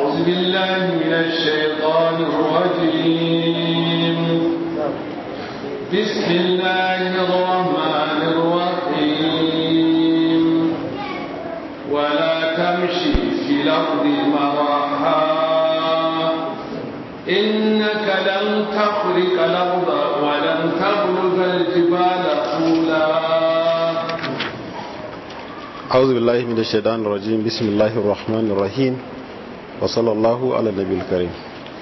أعوذ بالله من الشيطان الرجيم بسم الله الرحمن الرحيم ولا تمشي في الأرض مرحا إنك لن تخرق الأرض ولن تبلغ الجبال طولا أعوذ بالله من الشيطان الرجيم بسم الله الرحمن الرحيم وصلى الله على النبي الكريم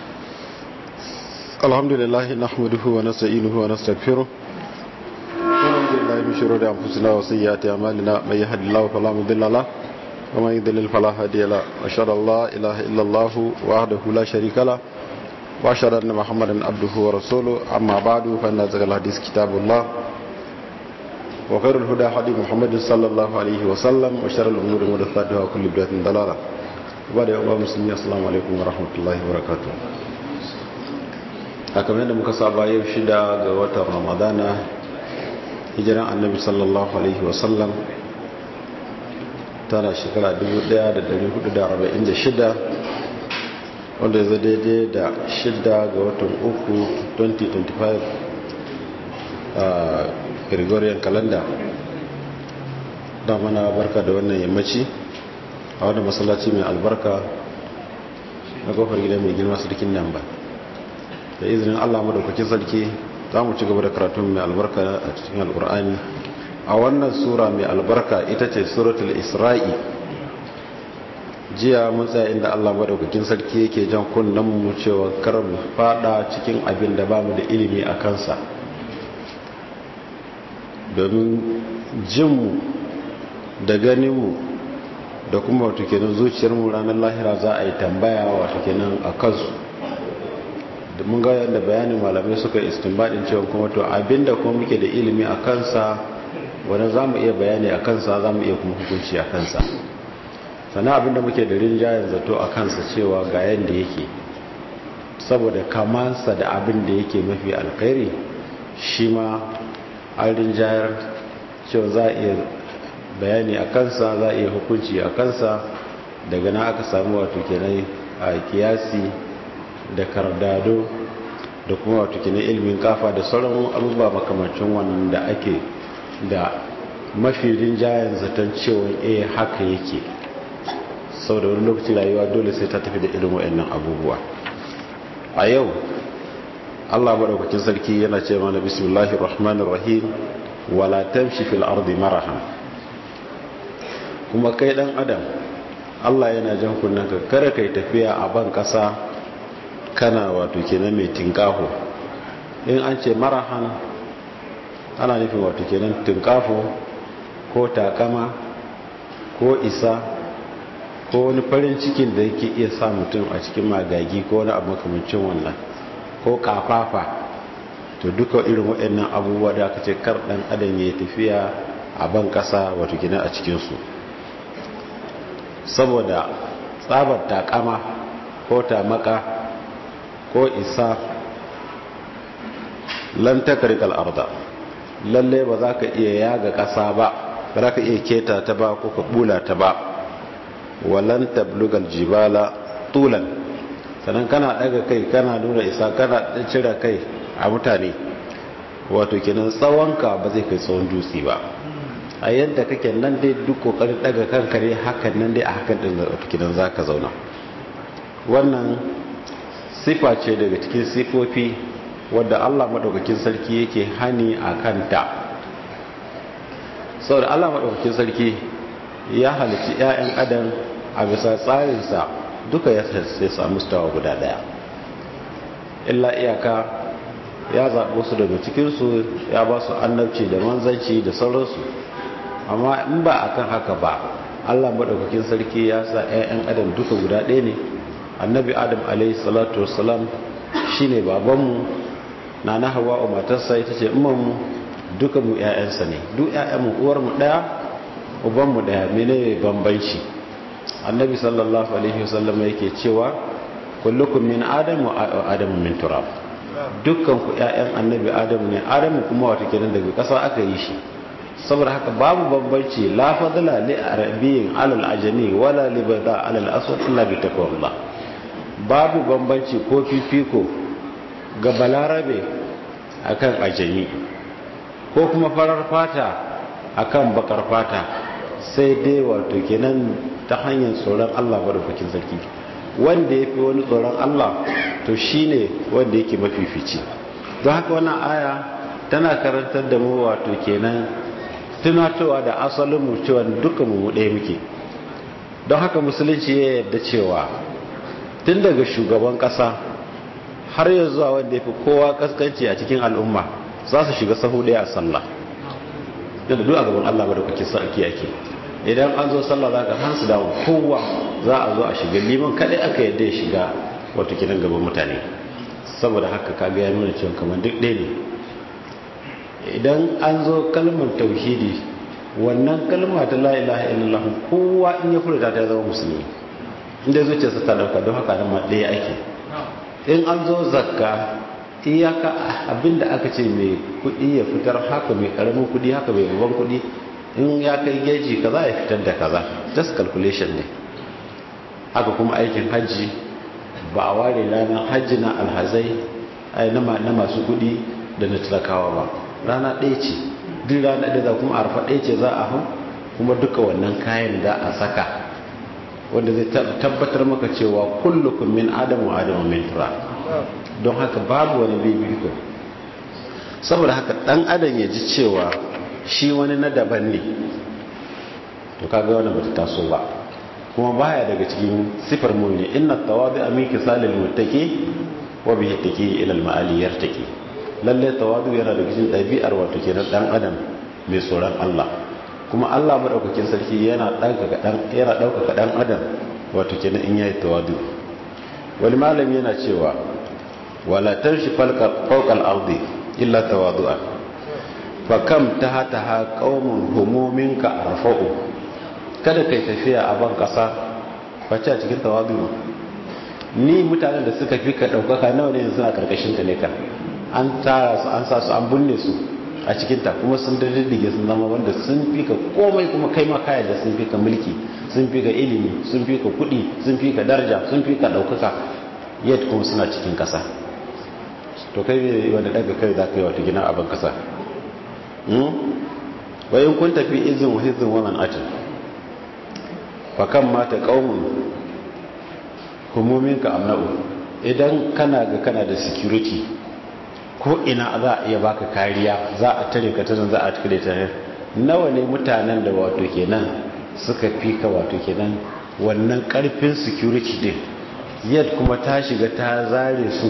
الحمد لله نحمده ونستعينه ونستغفره ونعوذ بالله من شرور أنفسنا وسيئات أعمالنا من يهد الله فلا مضل له ومن يضلل فلا هادي له وأشهد أن لا إله إلا الله وحده لا شريك له وأشهد أن محمدا عبده ورسوله أما بعد فإن أصدق الحديث كتاب الله وخير الهدى هدي محمد صلى الله عليه وسلم وشر الأمور محدثاتها وكل بدعة ضلالة وبعد يوم المسلمين السلام عليكم ورحمة الله وبركاته a kamar yadda muka saba yau shida ga watan ramadana hijiran annabi sallallahu alaihi wasallam tana shekara 1446 wanda ya daidai da shida ga watan uku 2025 a gregorian calendar da mana barka da wannan yammaci a wadda masallaci mai albarka na kofar gida mai girma sarkin nan ba da izinin allah madaukakin sarki za mu ci gaba da karatun mai albarka a cikin alkur'ani a wannan sura mai albarka ita ce suratul isra'i jiya mun tsaya inda allah madaukakin sarki yake jan kunnen mu cewa kar mu fada cikin abin da bamu da ilimi a kansa domin jinmu da ganinmu da kuma wato kenan zuciyarmu ranar lahira za a yi tambaya wato kenan a kansu da mun ga yadda bayanin malamai suka istinbadin cewa kuma to abinda kuma muke da ilimi a kansa wani za mu iya bayani a kansa za mu iya kuma hukunci a kansa sannan abinda muke da rinjayen zato a kansa cewa ga yadda yake saboda kamansa da abin da yake mafi alkhairi shi ma an rinjayar cewa za a iya bayani a kansa za a iya hukunci a kansa daga na aka samu wato kenan a kiyasi da kardado da kuma wato kenan ilimin kafa da sauran abubuwa makamacin wannan da ake da mafi rinjayen zaton cewa eh haka yake sau da wani lokaci rayuwa dole sai ta tafi da irin wa'annan abubuwa a yau Allah maɗaukakin sarki yana ce mana bismillahir rahmanir rahim wala tamshi fil ardi marahan kuma kai dan adam Allah yana jan kunnen ka kare kai tafiya a ban kasa kana wato kenan mai tinkaho in an ce marahan ana nufin wato kenan tinkafo ko takama ko isa ko wani farin cikin da yake iya sa mutum a cikin magagi ko wani abu makamancin wannan ko kafafa to duka irin waɗannan abubuwa da aka ce kar ɗan adam ya tafiya a ban ƙasa wato gina a cikinsu saboda tsabar takama ko tamaka ko isa lantakar arda lalle ba za ka iya yaga ƙasa ba ba za ka iya keta ta ba ko ka bula ta ba walan tablugal jibala tulan sannan kana daga kai kana nuna isa kana cire kai a mutane wato kenan tsawonka ba zai kai tsawon dutse ba a yadda kake nan dai duk kokarin daga kanka ne hakan nan dai a hakan din wato kenan zaka zauna wannan sifa ce daga cikin sifofi wadda Allah madaukakin sarki yake hani a kanta saboda Allah madaukakin sarki ya halici 'ya'yan adam a bisa tsarinsa duka ya samu stawa guda daya illa iyaka ya zaɓo su daga cikinsu ya ba su annabci da manzanci da sauransu amma in ba a kan haka ba allah maɗaukakin sarki ya sa 'ya'yan adam duka guda ɗaya ne annabi adam alaihi salatu wasalam shi ne babanmu na na hawa matarsa ita ce umarmu duka mu 'ya'yansa ne duk 'ya'yanmu uwarmu ɗaya ubanmu ɗaya mene bambanci annabi sallallahu alaihi wasallam yake cewa kullukum min adam wa adamu min turab dukkan ku ƴaƴan annabi adamu ne adamu kuma wata kenan daga ƙasa aka yi shi saboda haka babu bambanci la fadla li arabiyyin alal ajami wala li bada alal aswad illa bi taqwallah babu bambanci ko fifiko ga balarabe akan ajami ko kuma farar fata akan bakar fata sai dai wato kenan ta hanyar tsoron Allah barfakin sarki wanda ya fi wani tsoron Allah to shine wanda yake mafifici don haka wannan aya tana karantar da mu wato kenan tunatowa da asalin mu cewa dukkan mu ɗaya muke don haka musulunci ya yarda cewa tun daga shugaban ƙasa har ya zuwa wanda ya fi kowa kaskanci a cikin al'umma za su shiga sahu ɗaya a sallah yadda duk a gaban Allah ba da kuke sarki ake idan an zo sallah za ka hansu da kowa za a zo a shiga liman kaɗai aka yadda ya shiga wato kinan gaban mutane saboda haka kaga ya nuna cewa kamar duk ɗaya ne idan an zo kalmar tauhidi wannan kalma ta la ilaha illallah kowa in ya furta ta zama musulmi inda zuciyarsa ta dauka don haka nan ɗaya ake in an zo zakka iyaka abinda aka ce mai kuɗi ya fitar haka mai ƙaramin kuɗi haka mai babban kuɗi in ya kai geji kaza ya fitar da kaza just calculation ne haka kuma aikin hajji ba a ware ranar hajji na alhazai na masu kuɗi da na talakawa ba rana ɗaya ce duk rana ɗaya za kuma arfa ɗaya ce za a hau kuma duka wannan kayan da a saka wanda zai tabbatar maka cewa kullukum min adamu adamu min tura don haka babu wani bibiko saboda haka ɗan adam ya ji cewa shi wani na daban ne to kaga wannan bata taso ba kuma baya daga cikin sifar mu'mini inna tawadu min kisalil muttaqi wa bihi taqi ila al ma'ali yartaqi lalle tawadu yana daga cikin ɗabi'ar wato kenan dan adam mai tsoron Allah kuma Allah madaukakin sarki yana ɗaukaka dan yana ɗaukaka dan adam wato kenan in yayi tawadu wani malami yana cewa wala tanshi falqa fawqa al-ardi illa tawadu'a fa kam tahataha qaumun humuminka arfa'u kada kai tafiya a ban kasa face a cikin tawadu ni mutanen da suka fi ka daukaka nawa ne suna karkashin ka ne ka an tara su an sa su an binne su a cikin ta kuma sun daddige sun zama wanda sun fi ka komai kuma kai ma kayan da sun fi ka mulki sun fi ka ilimi sun fi ka kuɗi sun fi ka daraja sun fi ka daukaka yadda kuma suna cikin kasa to kai ne wanda daga kai za ka yi wata gina abin kasa wayan kun tafi izin wa hizin wannan atin fakan mata kaumun humuminka amna'u idan kana ga kana da security ko ina za a iya baka kariya za a tare ka tanan za a tare ta nawa ne mutanen da wato kenan suka fi ka wato kenan wannan karfin security din yadda kuma ta shiga ta zare su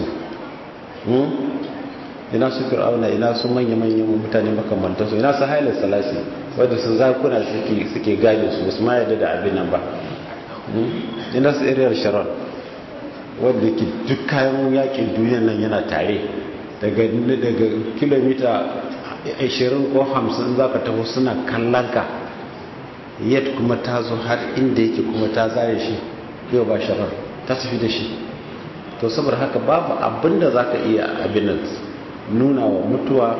ina su fir'auna ina su manya-manyan mutane makamantar su ina su hailar salasi wadda su zakuna suke gane su su ma yadda da abin nan ba ina su iriyar sharon wadda ke duk kayan yakin duniyan nan yana tare daga kilomita 20 ko 50 za ka taho suna kallon ka yadda kuma ta zo har inda yake kuma ta zare shi yau ba sharon ta tafi da shi to saboda haka babu abin da za ka iya abin nan nuna wa mutuwa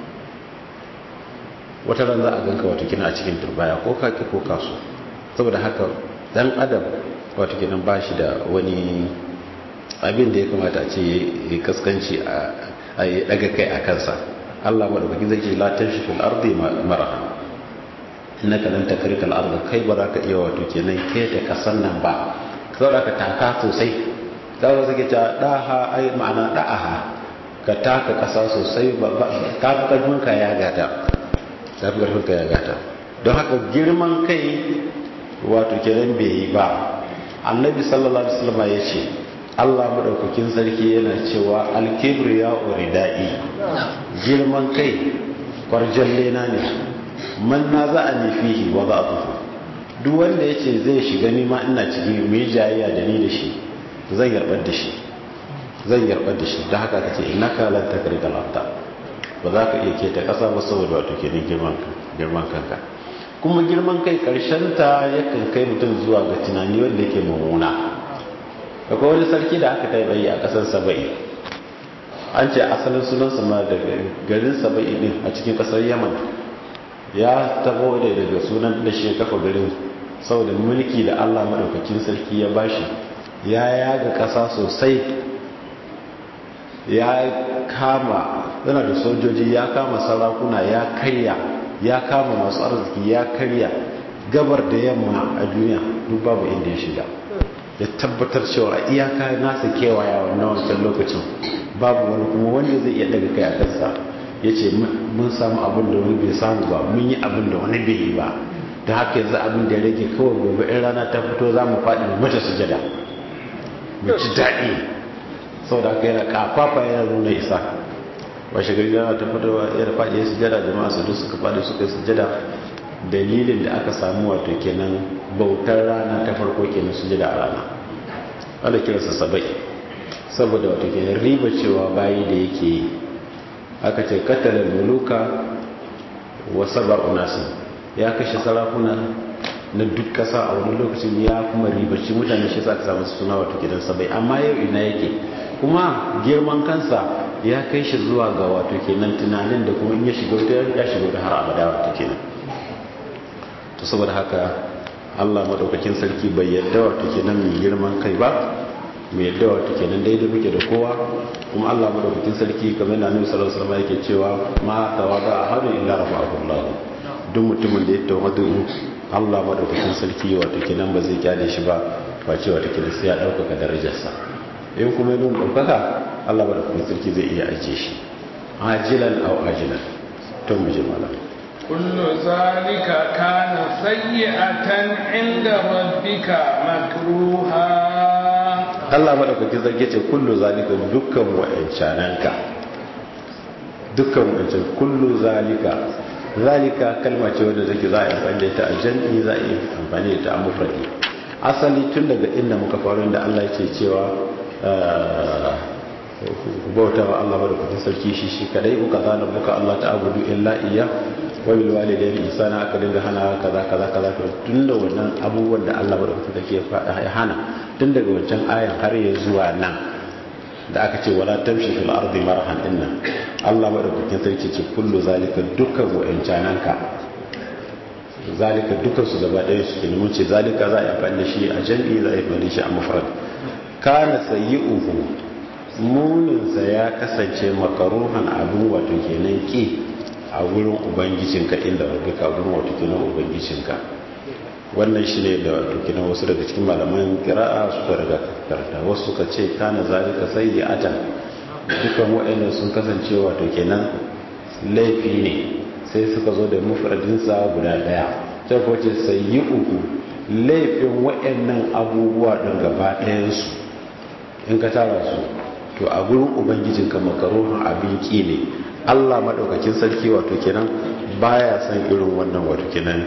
wata ran za a ganka wata kina a cikin turbaya ko kaki ko kasu saboda haka dan adam wata kina ba shi da wani abin da ya kamata a ce ya kaskanci a yi daga kai a kansa allah maɗaukaki zai ce latin shi fil ardi maraha na kanan ta karkar arda kai ba za ka iya wato kenan keta kasan nan ba saboda ka taka sosai zaura suke ta ɗaha ai ma'ana ɗa'aha ka taka ƙasa sosai ta fi ƙarfinka ya gata ta fi ƙarfinka ya gata don haka girman kai wato kenan bai yi ba annabi sallallahu alaihi wasallam ya ce Allah madaukakin sarki yana cewa alkibru ya uridai girman kai kwarjalle na ne man na za a fihi wa za a duk wanda ya ce zai shiga nima ina ciki mai jayayya da ni da shi zan yarbar da shi zan yarbar da shi da haka ka ce ina ka lan takar da lafta ba za ka iya keta kasa ba saboda wato ke girman kanka kuma girman kai karshen ta yakan kai mutum zuwa ga tunani wanda yake mummuna akwai wani sarki da aka kai bayi a kasar saba'i an ce asalin sunan sama daga garin saba'i din a cikin kasar yaman ya tabo da daga sunan da shi kafa garin saboda mulki da allah maɗaukakin sarki ya bashi ya yaga ƙasa sosai ya kama yana da sojoji ya kama sarakuna ya karya ya kama masu arziki ya karya gabar da yamma a duniya duk babu inda ya shiga ya tabbatar cewa iyaka nasa kewaya wannan wancan lokacin babu wani kuma wanda zai iya daga kai a kansa ya ce mun samu abin da wani bai samu ba mun yi abin da wani bai yi ba da haka yanzu abin da ya rage kawai gobe in rana ta fito za mu faɗi mu mata sujada mu ci daɗi sau da haka yana kafafa yana nuna isa washe gari rana ta fito ya da faɗi ya sujada jama'a su duk suka faɗi suka yi sujada dalilin da aka samu wato kenan bautar rana ta farko kenan sujada a rana wanda kiransa sabai saboda wato kenan riba cewa bayi da yake yi aka ce katalar muluka wa saba unasin ya kashe sarakuna na duk kasa a wani lokacin ya kuma ribaci mutane shi sa ka samu suna wato gidan sabai amma yau ina yake kuma girman kansa ya kai shi zuwa ga wato kenan tunanin da kuma in ya shiga wata ya shiga wata har abada wato kenan to saboda haka Allah madaukakin sarki bai yadda wato kenan mai girman kai ba mai yadda wato kenan daidai muke da kowa kuma Allah madaukakin sarki kamar yana Annabi sallallahu alaihi wasallam yake cewa ma tawada ahadu illa rafa'ahu Allah duk mutumin da ya tawadu Allah madaukakin sarki wato kenan ba zai kyale shi ba ba cewa take da sai ya dauka darajarsa in kuma yin daukaka Allah madaukakin sarki zai iya ajiye shi ajilan aw ajilan to mu ji malam كل ذلك كان سيئة عند ربك مكروها Allah madaukakin zarge ce kullu zalika dukkan wa'ancananka dukkan wa'ancan kullu zalika zalika kalma ce wadda take za a yi amfani da ita a jam'i za a yi amfani da ita a mufradi asali tun daga inda muka faru da Allah yake cewa bauta wa Allah madaukakin sarki shi shi kadai uka zana muka Allah ta abudu illa iya wa bil walidayni ihsana aka dinga hana kaza kaza kaza to tun da wannan abubuwan da Allah madaukakin sarki ya faɗa ya hana tun daga wancan ayan har ya zuwa nan da aka ce wala tamshi fil ardi marhan dinnan Allah madaukakin sarki ce kullu zalika dukkan wa'ancananka zalika dukkan su gaba ɗaya su kenan mun ce zalika za a yi amfani da shi a jam'i za a yi amfani da shi a mufrad kana sayyi'uhu muninsa ya kasance makaruhan abin wato kenan ki a wurin ubangijinka inda rabbika wurin wato kenan ubangijinka wannan shi ne da wato kenan wasu daga cikin malaman kira'a suka daga karta wasu suka ce kana zalika sayyi'atan dukan waɗannan sun kasance wato kenan laifi ne sai suka zo da mufradinsa guda ɗaya sai ko ce sayyi'uhu laifin waɗannan abubuwa ɗin gaba ɗayansu in ka tara su to a gurin ubangijinka makaruhun abin ki ne allah maɗaukakin sarki wato kenan baya son irin wannan wato kenan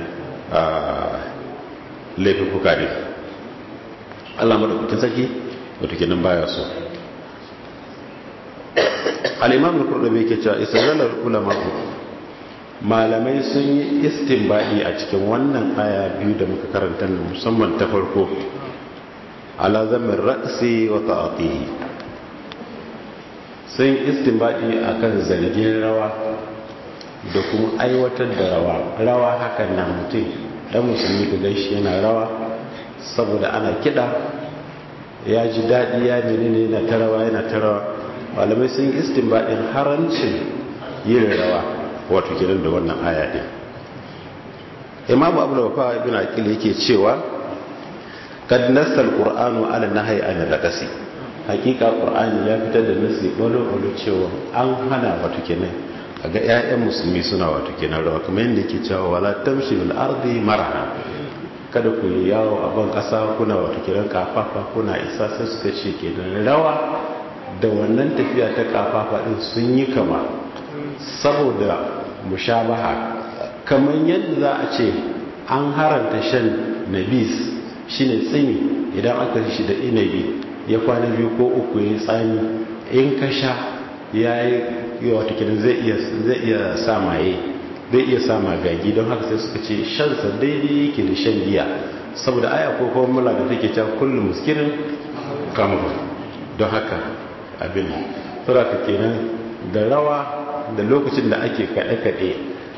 laifuka ne allah maɗaukakin sarki wato kenan baya so al'imam al-kurɗabe ke cewa isra'alar ulama malamai sun yi istinbadi a cikin wannan aya biyu da muka karanta musamman ta farko ala zamin ra'asi wa ta'atihi sun istinbadi akan zargin rawa da kuma aiwatar da rawa rawa hakan na mutum dan musulmi ka gaishe yana rawa saboda ana kida ya ji daɗi ya menene yana ta rawa yana ta rawa malamai sun istinbadin harancin yin rawa wato kiran da wannan aya din imamu abu da wafa ibn aqil yake cewa kad nassal qur'anu ala nahyi an raqasi hakika qur'ani ya fitar da nasi bolo bolo cewa an hana wato kenan ga ƴaƴan musulmi suna wato kenan rawa kuma yanda yake cewa wala tamshi bil ardi maraha kada ku yi yawo a ban kasa kuna wato kenan kafafa kuna isa sai suka ce kenan rawa da wannan tafiya ta kafafa din sun yi kama saboda mushabaha kamar yadda za a ce an haranta shan nabis shine tsini idan aka shi da inabi ya kwana biyu ko uku ya yi tsami in ka sha ya yi wata kinan zai iya sa maye zai iya sa magagi don haka sai suka ce shansa daidai yake da shan giya saboda aya ko kuma mula da take cewa kullum muskirin kamar don haka abin saboda kenan da rawa da lokacin da ake kaɗe-kaɗe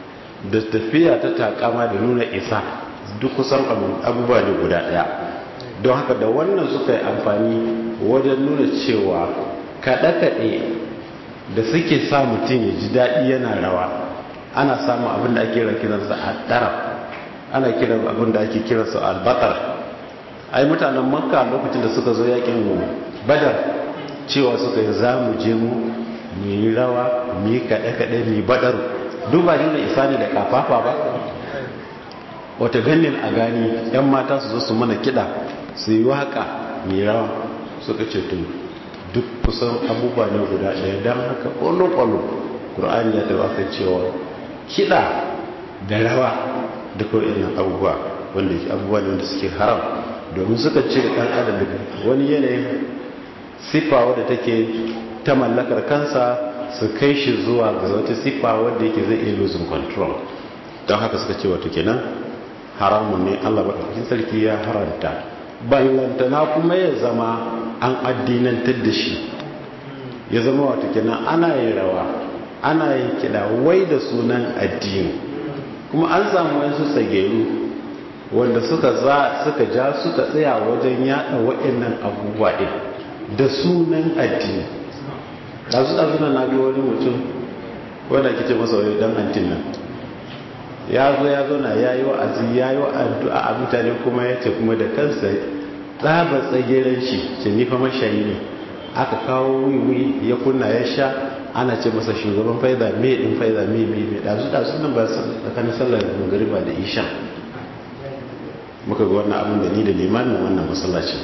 da tafiya ta takama da nuna isa duk kusan abubuwa ne guda ɗaya don haka da wannan suka yi amfani wajen nuna cewa kaɗe-kaɗe da suke sa mutum ya ji daɗi yana rawa ana samun abin da ake kiransa a ɗarab ana kiran abin da ake kiransa albatar ai mutanen makka lokacin da suka zo yakin badar cewa suka yi za mu je mu mu yi rawa mu yi kaɗe-kaɗe mu yi badaru duk ba nuna isa ne da kafafa ba wata ganin a gani yan mata su zo su mana kiɗa su yi waka mu yi rawa suka ce tun duk kusan abubuwa ne guda ɗaya don haka ƙwallo-ƙwallo ƙur'ani ya taɓa kan cewa kiɗa da rawa da kawai irin abubuwa wanda abubuwa ne wanda suke haram domin suka ce da ɗan adam daga wani yanayin siffa wadda take ta mallakar kansa su kai shi zuwa ga wata siffa wadda yake zai iya losing control don haka suka ce wato kenan haramun ne allah maɗaukakin sarki ya haranta ballantana kuma ya zama an addinantar da shi ya zama wato kenan ana yin rawa ana yin kiɗa wai da sunan addini kuma an samu wasu tsageru wanda suka za suka ja suka tsaya wajen yada waɗannan abubuwa ɗin da sunan addini ɗazu ɗazu na nabi wani mutum wanda ake ce masa wani ɗan antin nan ya zo ya zo na ya yi wa'azi ya yi addu'a a mutane kuma ya ce kuma da kansa tsaba tsageren shi ce nifa mashayi ne aka kawo wiwi ya kunna ya sha ana ce masa shugaban faida me din faida me me me ɗazu ɗazu nan ba tsakanin sallar magariba da isha muka ga wannan abin da ni da limamin wannan masallacin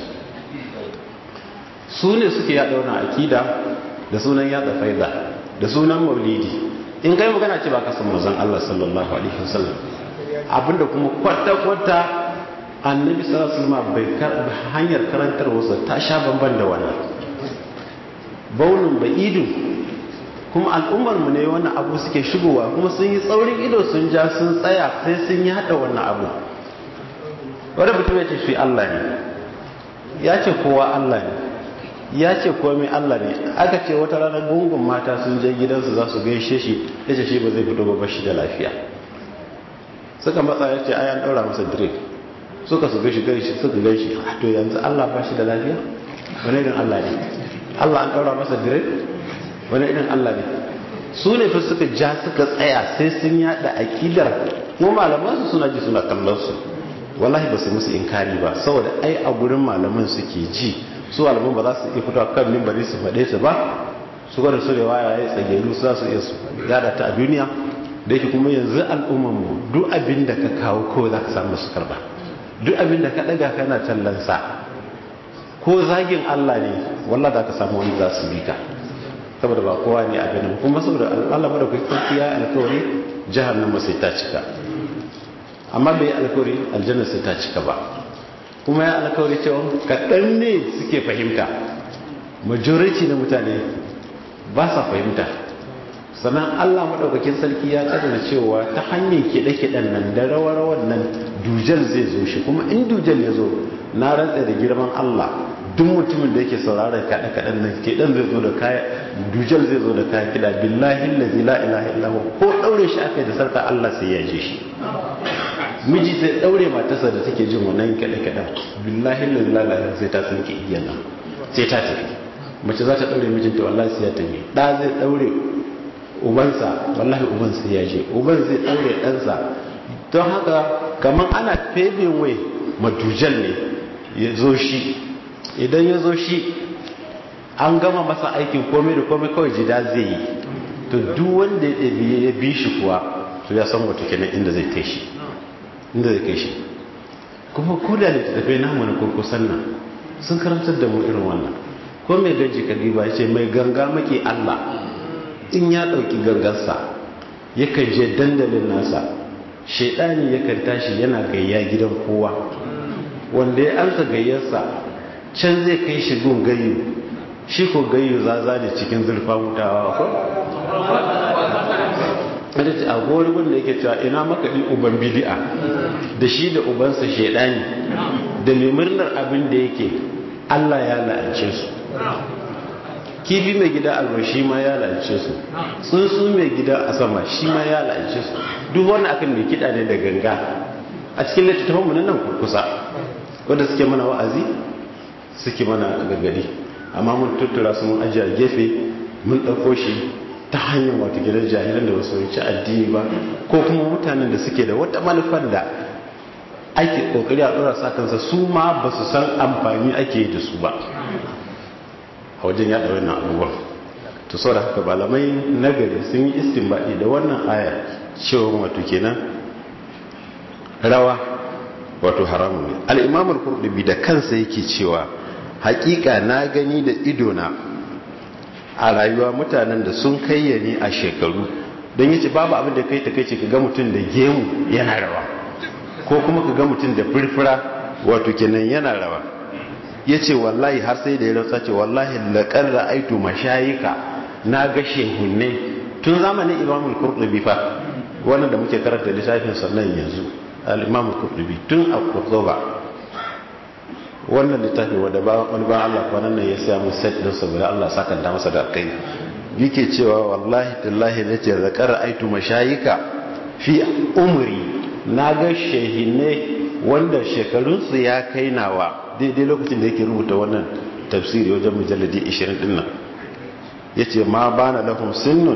su ne suke yada wannan akida da sunan yada faida da sunan maulidi in kai magana ce ba ka san manzon Allah sallallahu alaihi wasallam abinda kuma kwata kwata annabi sallallahu alaihi wasallam bai karba hanyar karantarwarsa ta sha bamban da wannan baunin ba'idun kuma al'ummar mu ne wannan abu suke shigowa kuma sun yi tsaurin ido sun ja sun tsaya sai sun yi hada wannan abu wanda mutum ya ce shi Allah ne ya ce kowa Allah ne ya ce komai Allah ne aka ce wata ranar gungun mata sun je gidansu za su gaishe shi ya ce shi ba zai fito ba shi da lafiya suka matsa ya ce ayan daura masa drink suka su gaishe gaishe suka gaishe to yanzu Allah ba shi da lafiya wani irin Allah ne Allah an daura masa drink wani irin Allah ne su ne fa suka ja suka tsaya sai sun yada akidar mu malaman su suna ji suna kallon su wallahi ba su musu inkari ba saboda ai a gurin malaman suke ji su malaman ba za su iya fitowa kan mimbari su faɗe su ba su gwada su da waya ya tsageru su za su iya su yada ta a duniya da yake kuma yanzu al'umman mu duk abin da ka kawo kawai za ka samu su karba duk abin da ka ɗaga kana tallansa ko zagin Allah ne wallah za ka samu wani za su bi ka saboda ba kowa ne a ganin kuma saboda Allah mada kuka ya alkawari jahannama sai ta cika amma bai alkawari aljanna sai ta cika ba kuma ya alkawari cewa kaɗan ne suke fahimta majority na mutane ba sa fahimta sannan allah maɗaukakin sarki ya ƙadar cewa ta hanyar kiɗe-kiɗen nan da rawar nan dujal zai zo shi kuma in dujal ya zo na rantsa da girman allah duk mutumin da yake sauraron kaɗe-kaɗen nan kiɗan zai zo da kaya dujal zai zo da kaya kiɗa billahi lazi la ilaha illahu ko ɗaure shi aka yi da sarta allah sai ya je shi miji sai daure matarsa da take jin wannan kaɗe-kaɗen billahi lalala sai ta tsinke igiyan nan sai ta tafi mace za ta daure mijinta wallahi sai ya tafi ɗa zai daure ubansa wallahi uban sai ya je uban zai daure ɗansa don haka kamar ana febin wai madujal ne ya zo shi idan ya zo shi an gama masa aikin komai da komai kawai jida zai yi to duk wanda ya bi shi kuwa to ya san wata kenan inda zai kai shi inda zai kai shi kuma ko da littattafai namu na kurkusan nan sun karantar da mu irin wannan ko mai gaji kadiba ya ce mai ganga maki allah in ya ɗauki gangarsa yakan je dandalin nasa shaidani yakan tashi yana gayya gidan kowa wanda ya ansa gayyarsa can zai kai shi gun gayyu shi ko gayyu zaza ne cikin zurfa mutawa ko da ce a gori wanda yake cewa ina makaɗi uban bidi'a da shi da ubansa shaidani da mai murnar abin da yake Allah ya la'ance su kifi mai gida a shi ma ya la'ance su tsuntsu mai gida a sama shi ma ya la'ance su duk wani akan mai kiɗa ne da ganga a cikin littattafan mu nan kurkusa wanda suke mana wa'azi suke mana gargadi amma mun tuttura su mun ajiye a gefe mun ɗauko shi ta hanyar wata gidan jahilan da wasu wuce addini ba ko kuma mutanen da suke da wata manufar da ake kokari a ɗora sa kansa su ma ba su san amfani ake yi da su ba a wajen yaɗa wannan abubuwan to sau da haka malamai nagari sun yi istinbaɗi da wannan aya cewa wato kenan rawa wato haramun ne al'imamul kurdubi da kansa yake cewa hakika na gani da idona a rayuwa mutanen da sun kayyane a shekaru don yace babu abin da kai ta kai ce ka ga mutum da gemu yana rawa ko kuma ka ga mutum da firfira wato kenan yana rawa ya ce wallahi har sai da ya rantsa ce wallahi laƙar ra'aitu mashayika na ga shehunne tun zamanin imamul kurdubi fa wannan da muke karanta lissafin sannan yanzu al-imamul kurdubi tun a kurduba wannan littafi wadda ba wani ba Allah kwanan nan ya siya mu set din saboda Allah sakanta masa da kai yake cewa wallahi tallahi nace zakar aitu mashayika fi umri na ga shehinne wanda shekarun su ya kai nawa daidai lokacin da yake rubuta wannan tafsiri wajen mujalladi 20 din nan yace ma bana lahum sinnun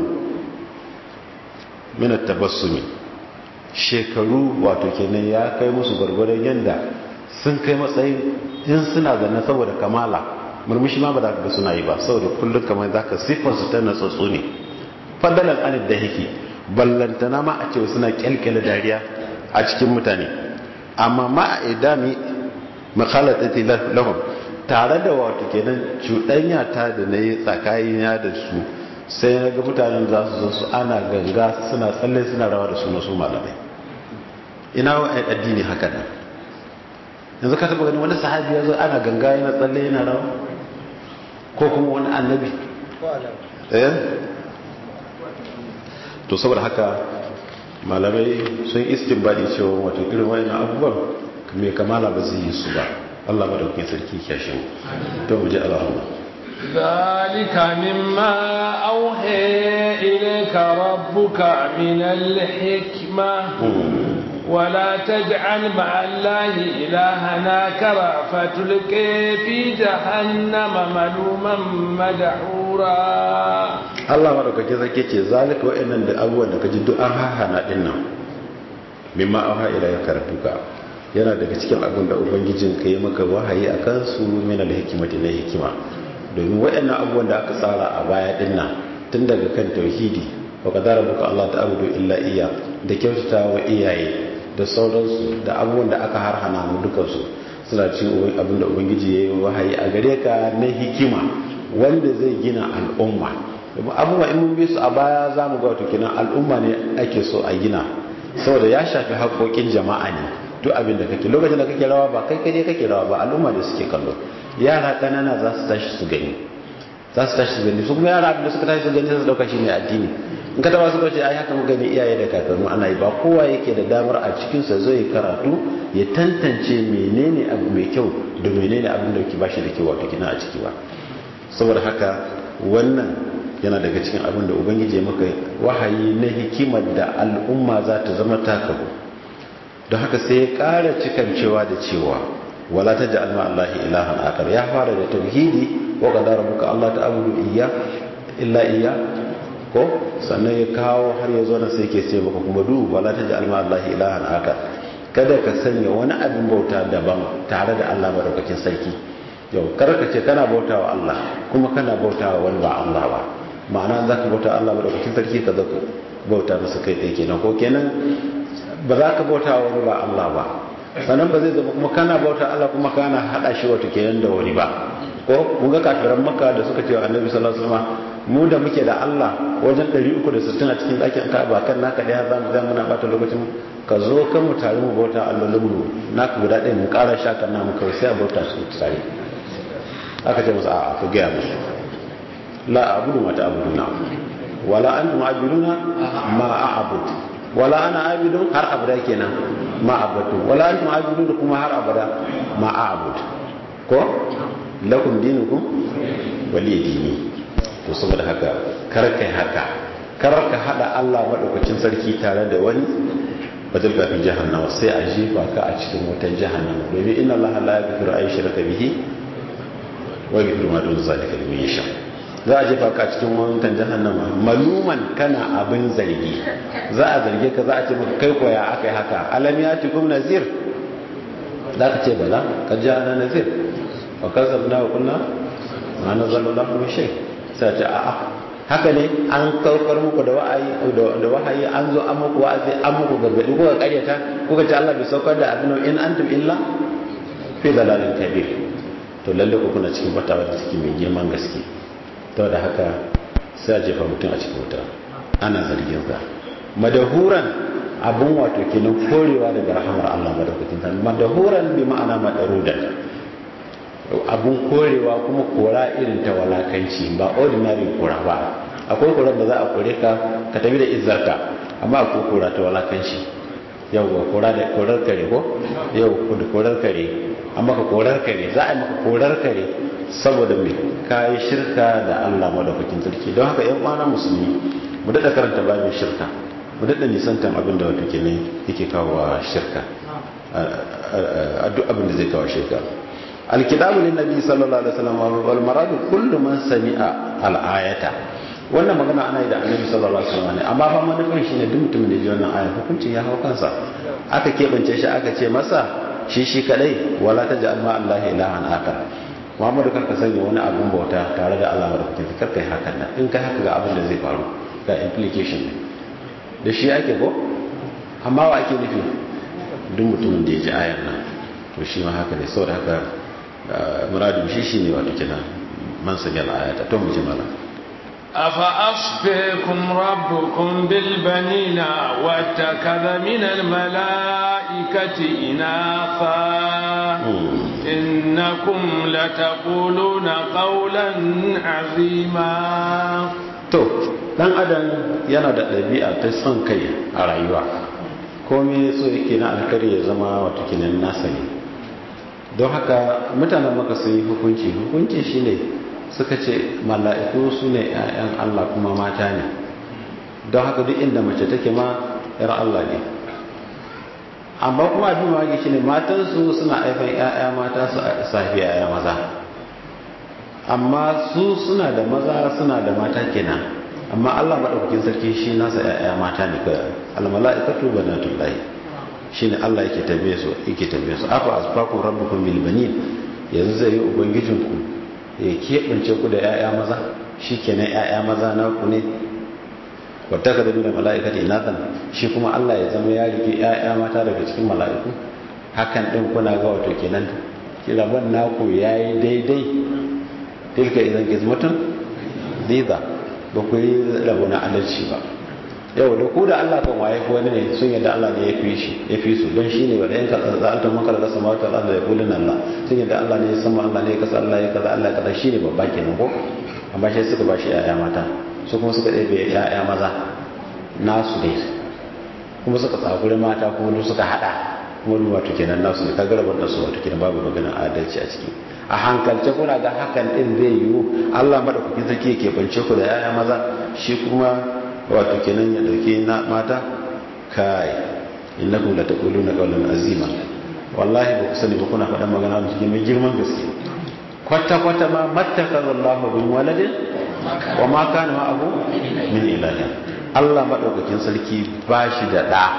min at-tabassumi shekaru wato kenan ya kai musu gargwadon yanda sun kai matsayin in suna zane saboda kamala murmushi ma ba za ka ga suna yi ba saboda kullum kamar za ka siffarsu ta natsatsu ne fadalan anid da yake ballantana ma a ce suna kyalkyala dariya a cikin mutane amma ma a idami makhalatati lahum tare da wato kenan cuɗanya ta da na yi tsakanina da su sai na ga mutanen za su zo su ana ganga suna tsalle suna rawa da su na su malamai ina wa addini haka nan yanzu ka taba gani wani sahabi ya zo ana ganga yana tsalle yana rawa ko kuma wani annabi eh to saboda haka malamai sun istinbadi cewa wato irin wani abubuwan mai kamala ba zai yi su ba Allah madaukakin sarki kyashin to mu ji Allahumma ذلك مما أوحي إليك ربك من الحكمة ولا تجعل مع الله إلهنا كرا فتلقي في جهنم ملوما مدحورا Allah madaukake zake ce zalika wa'annan da abubuwan da kaji duk an hahana din nan mimma auha ila ya karatuka yana daga cikin abin da ubangijin ka yi maka wahayi a kansu min al-hikmati na hikima domin wa'annan abubuwan da aka tsara a baya din nan tun daga kan tauhidi wa qadara buka Allah ta'budu illa iya da kyautata wa iyaye da sauransu da abubuwan da aka harhana mu dukansu suna cin abin da ubangiji ya yi wahayi a gare ka na hikima wanda zai gina al'umma abubuwa in mun bi su a baya za mu ga wato kenan al'umma ne ake so a gina saboda ya shafi haƙoƙin jama'a ne duk abin da kake lokacin da kake rawa ba kai kaje kake rawa ba al'umma da suke kallo yara ƙanana za su tashi su gani za su tashi su gani su kuma yara abin da suka tashi su gani sai su dauka shi ne addini in ka taba su ce ai haka muka gani iyaye da kakannu ana yi ba kowa yake da damar a cikin sa zai karatu ya tantance menene abu mai kyau da menene abin da ke bashi da kyau wato kina a ciki ba saboda haka wannan yana daga cikin abin da ubangiji ya maka wahayi na hikimar da al'umma za ta zama takabu don haka sai ya ƙara cikancewa da cewa wala ta ji alma Allah ilahan akar ya fara da tauhidi wa qadara muka Allah ta abudu iya illa iya ko sannan ya kawo har ya zo na sai ke ce maka kuma du wala ta ji alma Allah ilahan akar kada ka sanya wani abin bauta daban tare da Allah madaukakin sarki yau kar ka ce kana bautawa Allah kuma kana bautawa wani ba Allah ba ma'ana za ka bauta Allah madaukakin sarki ka zaka bauta masa kai ɗaya kenan ko kenan ba za ka bauta wa wani ba Allah ba sannan ba zai zama kuma kana bauta Allah kuma kana haɗa shi wata kenan da wani ba ko mun ga kafiran makka da suka ce wa annabi sallallahu alaihi wasallam mu da muke da Allah wajen 360 a cikin ɗakin Ka'aba kan naka ɗaya za mu zama muna bata lokacin ka zo kan mu tare mu bauta allolin mu naka guda ɗaya mu ƙara shaka na mu kawai sai a bauta su tare aka ce musu a'a ka gaya musu la abudu ma ta'buduna wala antum abiduna ma a'bud wala ana abidun har abada kenan ma abadu wala antum abidun kuma har abada ma a'bud ko lakum dinukum wali dini to saboda haka kar kai haka kar ka hada Allah madaukakin sarki tare da wani badal ka fi jahannama sai a jefa ka a cikin wutan jahannama domin inna Allah la yaghfiru ay shirka bihi wa yaghfiru ma dun zalika liman yasha za a jefa ka a cikin wutan jahannama maluman kana abin zargi za a zarge ka za a ce maka kai koya akai haka alam yatikum nazir za ka ce bala ka ja na nazir wa kasabna wa kunna ma nazalallahu min shay sai ce a'a haka ne an karkar muku da wa'ayi da wahayi an zo an muku wa'azi an muku gargadi ko ka karyata ko ka ce Allah bai saukar da abin in antum illa fi dalalin kabir to lalle ku kuna cikin batawa da cikin mai girman gaske to da haka sai a jefa mutum a cikin wuta ana zargin sa madahuran abun wato kenan korewa daga rahamar Allah madaukakin sa madahuran bi ma'ana madarudan abun korewa kuma kora irin ta walakanci ba ordinary kora ba akwai korar da za a kore ka ka tafi da izzarka amma akwai kora ta walakanci yau ga kora da korar kare ko yau da korar kare amma ka korar kare za a yi maka korar kare saboda me ka yi shirka da Allah madaukakin sarki don haka yan kwana musulmi mu daɗa karanta babin shirka mu daɗa nisantan abin da wato kenan yake kawo shirka a duk abin da zai kawo shirka alkitabu lin nabi sallallahu alaihi wasallam wal maradu kullu man sami'a al ayata wannan magana ana yi da annabi sallallahu alaihi wasallam ne amma fa manufar shine duk mutumin da ji wannan aya hukuncin ya hawo kansa aka kebance shi aka ce masa shi shi kadai wala taj'al ma allah ilahan akar Muhammadu karka sanya wani abun bauta tare da Allah madaukakin karka yi hakan nan in kai haka ga abin da zai faru ga implication ne da shi ake ko amma wa ake nufi duk mutumin da ya ji ayar nan to shi ma haka ne saboda haka muradin shi shi ne wato kenan man sanya al'ayata to mu ji mala أفأصفيكم ربكم بالبنين واتخذ من الملائكة إناثا إنكم لتقولون قولا عظيما to dan adam yana da ɗabi'a ta son kai a rayuwa komai so yake na alkari ya zama wato kinan nasa ne don haka mutanen maka sun yi hukunci hukunci shine suka ce mala'iku su ne 'ya'yan Allah kuma mata ne don haka duk inda mace take ma 'yar Allah ne amma kuma abin mawagi shi ne matansu suna aifan 'ya'ya mata su safi 'ya'ya maza amma su suna da maza suna da mata kenan amma Allah maɗaukakin sarki shi nasa 'ya'ya mata ne kawai almala'ikatu banatullahi shi ne Allah yake tabe su yake tabe su afa asfakum rabbukum bil banin yanzu zai yi ubangijinku ya keɓance ku da 'ya'ya maza shi kenan 'ya'ya maza na ku ne wata ka zabi da mala'ikata inatan shi kuma Allah ya zama ya rike 'ya'ya mata daga cikin mala'iku hakan ɗin kuna ga wato kenan kiraban naku ya yi daidai tilka idan gizmatun ziza ba ku yi rabu na adalci ba yau da ku da Allah kan waye ko wani ne sun yadda Allah ne ya fi shi ya fi su don shi ne wanda yanka za'alta maka da sama wata Allah ya kulin Allah sun yadda Allah ne ya sama Allah ne ya kasa Allah ya kaza Allah ya kaza shi ne babba kenan ko amma shi suka ba shi yaya mata su kuma suka ɗebe yaya maza nasu ne kuma suka tsakuri mata kuma suka hada kuma duk wato kenan nasu ne kaga rabar da su wato kenan babu maganar adalci a ciki a hankalce kuna ga hakan din zai yiwu Allah madaukakin sarki yake bance ku da yaya maza shi kuma wato kenan ya dauke na mata kai innakum la taquluna qawlan azima wallahi ba ku sani ba kuna faɗan magana da cikin mai girman gaske kwata kwata ma mattakaza Allah bin waladin wa ma kana ma abu min ilahi Allah madaukakin sarki ba shi da da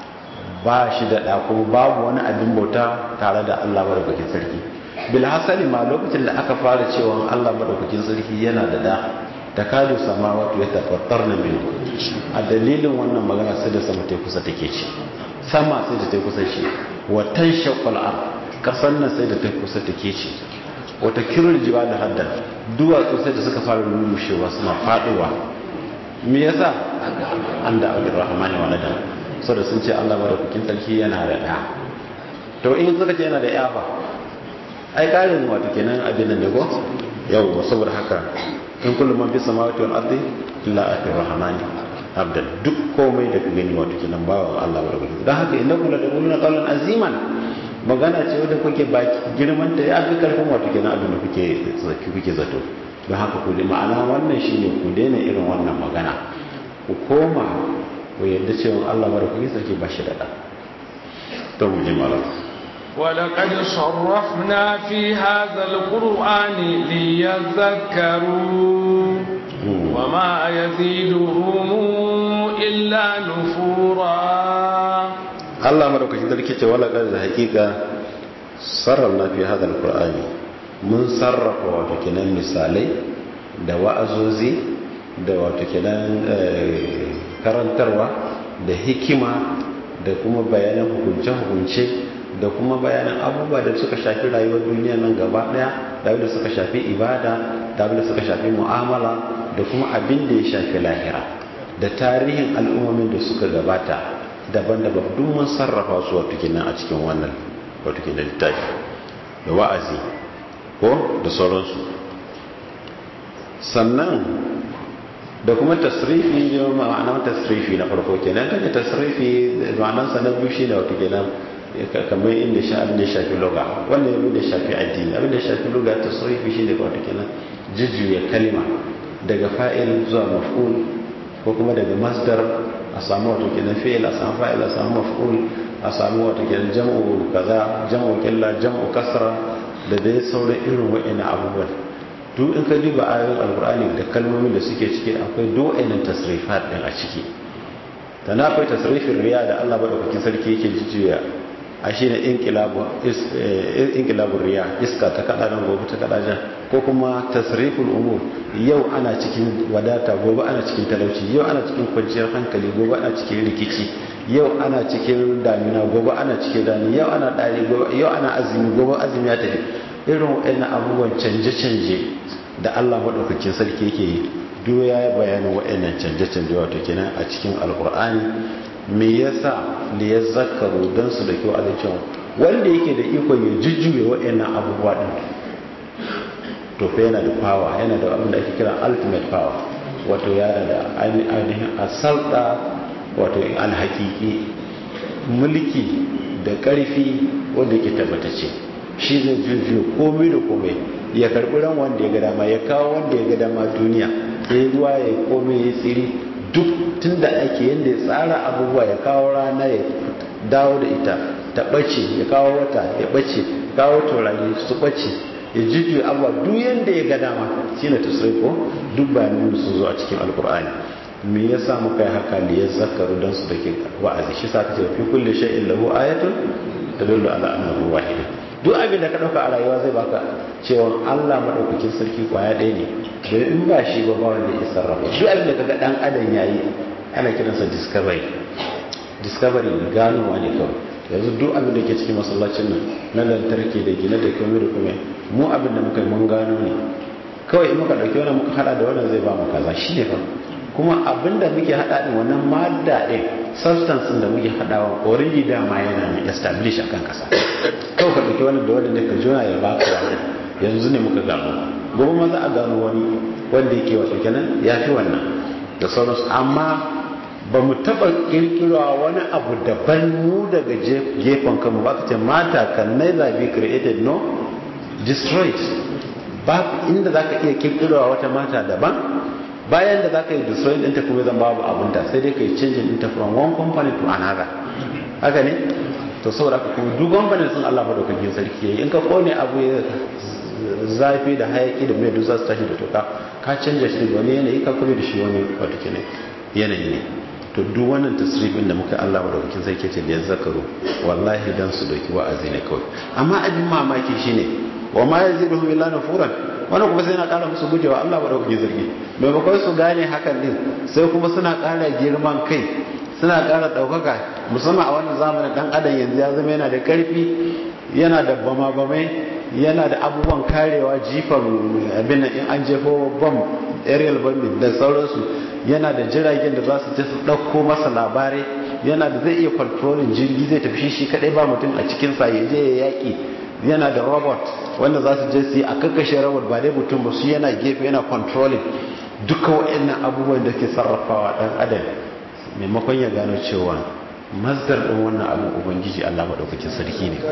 ba shi da da kuma babu wani abin bauta tare da Allah madaukakin sarki bil hasali ma lokacin da aka fara cewa Allah madaukakin sarki yana da da takadu samawati yatafattarna minhu a dalilin wannan magana sai da sama ta kusa take ci sama sai da ta kusa ci wa tanshaqqal ard kasan nan sai da ta kusa take ci wa takirul jibal hadda duwatsu sai da suka fara rushewa suna faduwa me yasa an da abdur rahman walada saboda sun ce Allah madaukakin sarki yana da da to in suka ce yana da yafa ai karin wato kenan abin nan ne go yau saboda haka in kullum man fi samawati wal ardi illa ati rahmani abdan duk komai da ka gani wato kenan bawan Allah wa rabbi dan haka innakum la taquluna qawlan aziman magana ce wanda kuke baki girman ta ya fi karfin wato kenan abin da kuke zaki kuke zato don haka ku ma'ana wannan shine ku daina irin wannan magana ku koma ku yadda cewa Allah madaukakin sarki ba shi da ɗa to mu ji malam ولقد صرفنا في هذا القرآن ليذكروا وما يزيدهم إلا نفورا Allah madaukakin sarki ce wala da hakika sarrafna fi hada alqur'ani mun sarrafa wato kenan misalai da wa'azozi da wato kenan karantarwa da hikima da kuma bayanan hukunce-hukunce da kuma bayanan abubuwa da suka shafi rayuwar duniya nan gaba daya da abin da suka shafi ibada da abin da suka shafi mu'amala da kuma abin da ya shafi lahira da tarihin al'ummomin da suka gabata daban-daban duk mun sarrafa su wato kenan a cikin wannan wato kenan littafi da wa'azi ko da sauransu sannan da kuma tasrifi ne ma'anar tasrifi na farko kenan kaje tasrifi ma'anar sa na biyu shine wato kenan kamar inda sha abin da ya shafi loga wannan abin da ya shafi addini abin da ya shafi loga tasrifi shine wato kenan jujjuya kalima daga fa'il zuwa maf'ul ko kuma daga masdar a samu wato kenan fi'il a samu fa'il a samu maf'ul a samu wato kenan jam'u kaza jam'u killa jam'u kasra da dai sauran irin wa'ina abubuwan duk in ka duba ayoyin alkur'ani da kalmomin da suke ciki akwai do'ainin tasrifat din a ciki ta na akwai tasrifin riya da Allah madaukakin sarki yake jujjuya a shi ne inkilabun riya iska ta kada nan gobe ta kada jan ko kuma tasrifin umur yau ana cikin wadata gobe ana cikin talauci yau ana cikin kwanciyar hankali gobe ana cikin rikici yau ana cikin damina gobe ana cikin rani yau ana ɗari yau ana azumi gobe azumi ya tafi irin waɗannan abubuwan canje-canje da Allah maɗaukakin sarki yake yi duk ya yi bayanin waɗannan canje-canje wato kenan a cikin alkur'ani me yasa da ya zakaru don su da kyau a cewa wanda yake da ikon ya jujjuya waɗannan abubuwa ɗin to fa yana da power yana da abin da ake kira ultimate power wato yana da ainihin asalta wato alhaƙiƙi mulki da ƙarfi wanda yake tabbatacce shi zai jujjuya komai da komai ya karɓi ran wanda ya ga dama ya kawo wanda ya ga dama duniya ya ruwa ya komai ya tsiri duk tun da ake yadda ya tsara abubuwa ya kawo rana ya dawo da ita ta ɓace ya kawo wata ya ɓace kawo taurari su ɓace ya jujjuya abubuwa duk yadda ya ga dama shi ne ko duk bayanin sun zo a cikin alkur'ani me ya sa muka yi haka ne ya zakaru don su da ke wa'azi shi sa ka ce fi kulle sha'in lahu ayatun tadullu ala annahu wahid duk abin da ka dauka a rayuwa zai baka cewa Allah madaukakin sarki kwaya ɗaya ne bai in ba shi ba ba wanda ya sarrafa duk abin da kaga dan adam yayi ana kiransa discovery discovery ganowa ne kawai yanzu duk abin da ke cikin masallacin nan na lantarki da gine da komai da komai mu abin da muka yi mun gano ne kawai in muka dauki wannan muka hada da wannan zai ba mu kaza shine fa kuma abin da muke hada din wannan madda din substance da muke hadawa already dama yana ne establish akan kasa kawai ka dauki wannan da wannan ne ka jona ya baka wannan yanzu ne muka gano gobe ma za a gano wani wanda yake wato kenan ya fi wannan da sauransu amma ba mu taɓa kirkirwa wani abu daban mu daga gefen kanmu ba ka ce mata can neither be created no destroyed ba inda za ka iya kirkirwa wata mata daban bayan da za ka yi destroyed ɗinta kuma zan babu abunta sai dai ka yi changing ɗinta from one company to another haka ne to saboda haka kuma duk company sun Allah madaukakin sarki yayi in ka kone abu ya zafi da hayaki da mai dusa su tashi da toka ka canja shi wani yanayi ka kuma da shi wani wata kenan yanayi ne to duk wannan tasrifin da muka Allah madaukakin sarki ce da ya zakaru wallahi dan su dauki wa'azi ne kawai amma abin mamaki shine wa ma yaziduhum illa nufuran wannan kuma sai na kara musu gujewa Allah madaukakin sarki maimakon su gane hakan din sai kuma suna kara girman kai suna kara daukaka musamman a wannan zamanin dan adam yanzu ya zama yana da karfi yana da bama bamai yana da abubuwan karewa jifan abin in an jefo bom aerial bombing da sauransu yana da jiragen da za su je su ɗauko masa labarai yana da zai iya controlling jirgi zai tafi shi kadai ba mutum a cikin sa ya je ya yaki yana da robot wanda za su je su yi a kakkashe robot ba dai mutum ba su yana gefe yana controlling duka waɗannan abubuwan da ke sarrafawa ɗan adam maimakon ya gano cewa mazdar ɗin wannan abin ubangiji allah maɗaukakin sarki ne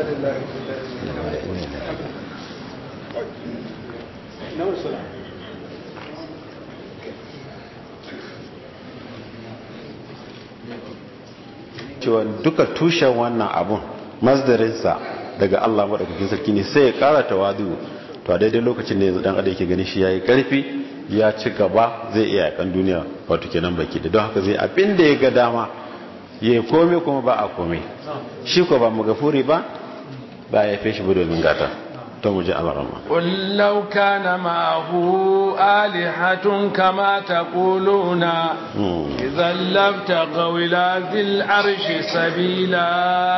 cewa duka tushen wannan abun masdarinsa daga Allah madaukakin sarki ne sai ya kara tawadu to a daidai lokacin ne yanzu dan adam yake gani shi yayi karfi ya ci gaba zai iya yakan duniya wato kenan baki da don haka zai abin da ya ga dama ya kome kuma ba a kome shi ko ba magafuri ba ba ya fi shi ba domin gata to mu ji alarama قل لو كان معه آلهة كما تقولون إذا لابتغوا إلى ذي العرش سبيلا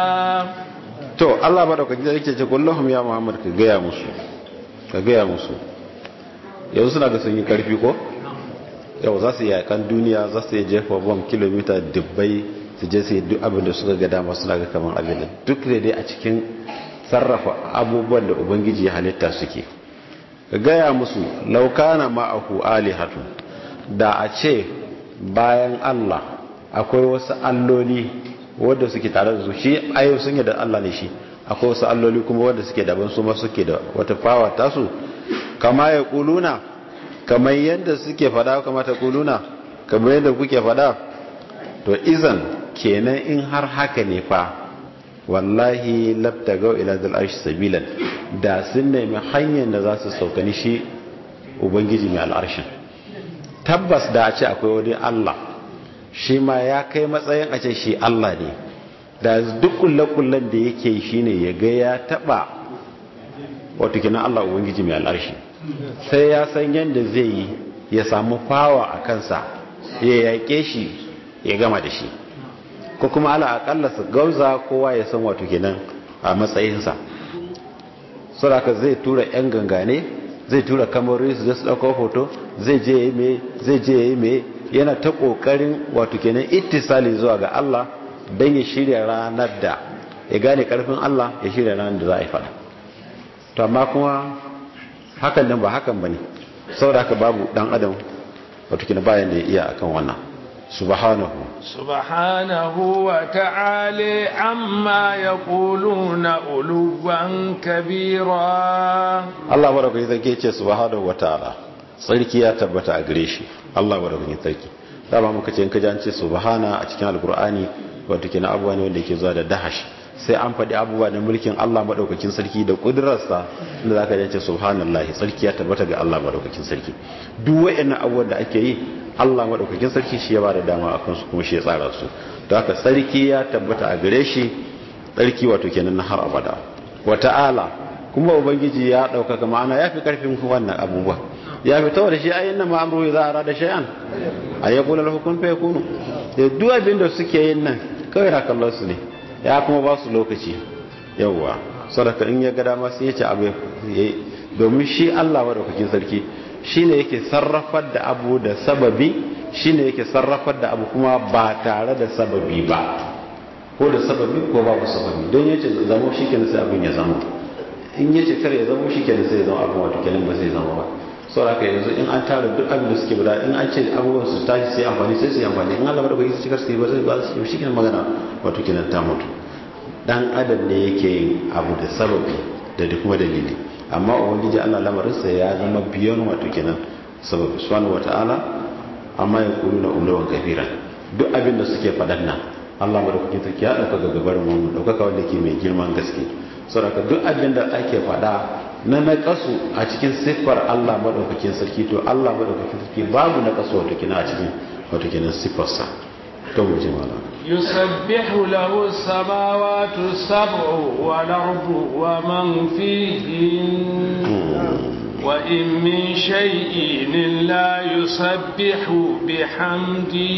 to Allah ba da kwaji da yake ce kullahum ya Muhammad ka gaya musu ka gaya musu yanzu suna da sun yi karfi ko yau za su yi yakan duniya za su yi jefa bom kilomita dubbai su je su yi duk abin da suka ga dama suna ga kamar abin da duk da dai a cikin sarrafa abubuwan da ubangiji ya halitta suke ka gaya musu laukana ma'ahu alihatu da a ce bayan Allah akwai wasu alloli wadda suke tare da su shi ayo sun yi da Allah ne shi akwai wasu alloli kuma wadda suke daban su ma suke da wata fawa tasu kama ya kuluna kamar yadda suke fada kama ta kuluna kamar yadda kuke fada to izan kenan in har haka ne fa wallahi labtagau ila zal arshi sabilan da sun nemi hanyar da za su saukani shi ubangiji mai al'arshin tabbas da a ce akwai wani Allah shi ma ya kai matsayin a ce shi Allah ne da duk kulle-kullen da yake shi ne ya ga ya taba wato kina Allah ubangiji mai al'arshi sai ya san yadda zai yi ya samu fawa a kansa ya yaƙe shi ya gama da shi ko kuma ala akalla su gauza kowa ya san wato kenan a matsayinsa saboda zai tura yan gangane zai tura kamarori su su ɗauko hoto zai je yi mai zai je yi mai yana ta ƙoƙarin wato kenan ittisali zuwa ga Allah don ya shirya ranar da ya gane ƙarfin Allah ya shirya ranar da za a yi fada to amma kuma hakan nan ba hakan ba ne saboda haka babu ɗan adam wato kenan bayan da ya iya akan wannan subhanahu سبحانه وتعالى عما يقولون علوا كبيرا Allah madaukakin sarki ce subhanahu wataala sarki ya tabbata a gare shi Allah madaukakin sarki dama muka ce in ka ji an ce subhana a cikin alkur'ani wato kenan abubuwa ne wanda yake zuwa da dahash sai an faɗi abubuwa na mulkin Allah madaukakin sarki da kudurarsa inda zaka ji ce subhanallahi sarki ya tabbata ga Allah madaukakin sarki duk wayannan abubuwan da ake yi Allah madaukakin sarki shi ya bada dama akan su kuma shi ya tsara su don haka sarki ya tabbata a gare shi sarki wato kenan na har abada wa ta'ala kuma ubangiji ya ɗaukaka ma'ana ya fi ƙarfin wannan abubuwa ya fi tawar shi ayin nan ma'amuru za a rada shay'an a ya kula hukun fa yakunu da duk abin da suke yin nan kawai na kallon su ne ya kuma ba su lokaci yawwa sadaka in ya ga dama sai ya ce abu domin shi Allah madaukakin sarki shine yake sarrafar da abu da sababi shine yake sarrafar da abu kuma ba tare da sababi ba ko da sababi ko babu sababi don yace zamo shi kenan sai abin ya zama in yace kar ya zama shi kenan sai ya zama abin wato kenan ba zai zama ba saboda yanzu in an tara duk abin da suke guda in an ce abubuwan su tashi sai amfani sai su yi amfani in Allah madaukaki su cikar su yi ba zai ba su yi shi kenan magana wato kenan ta mutu dan adam ne yake yin abu da sababi da duk kuma dalili amma ubangiji Allah lamarinsa ya zama biyan wato kenan sababi subhanahu wataala amma ya kulu na ulawan kabira duk abin da suke faɗan nan Allah madaukakin sarki ya ɗauka ga gabar mu ɗaukaka wanda ke mai girman gaske saboda duk abin da ake faɗa na naƙasu a cikin siffar Allah madaukakin sarki to Allah madaukakin sarki babu naƙasu wato kina a cikin wato kenan siffarsa to mu ji mana يسبح له السماوات السبع والأرض ومن فيهن وإن من شيء إلا يسبح بحمده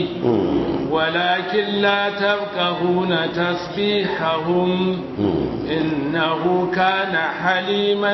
ولكن لا تفقهون تسبيحهم إنه كان حليما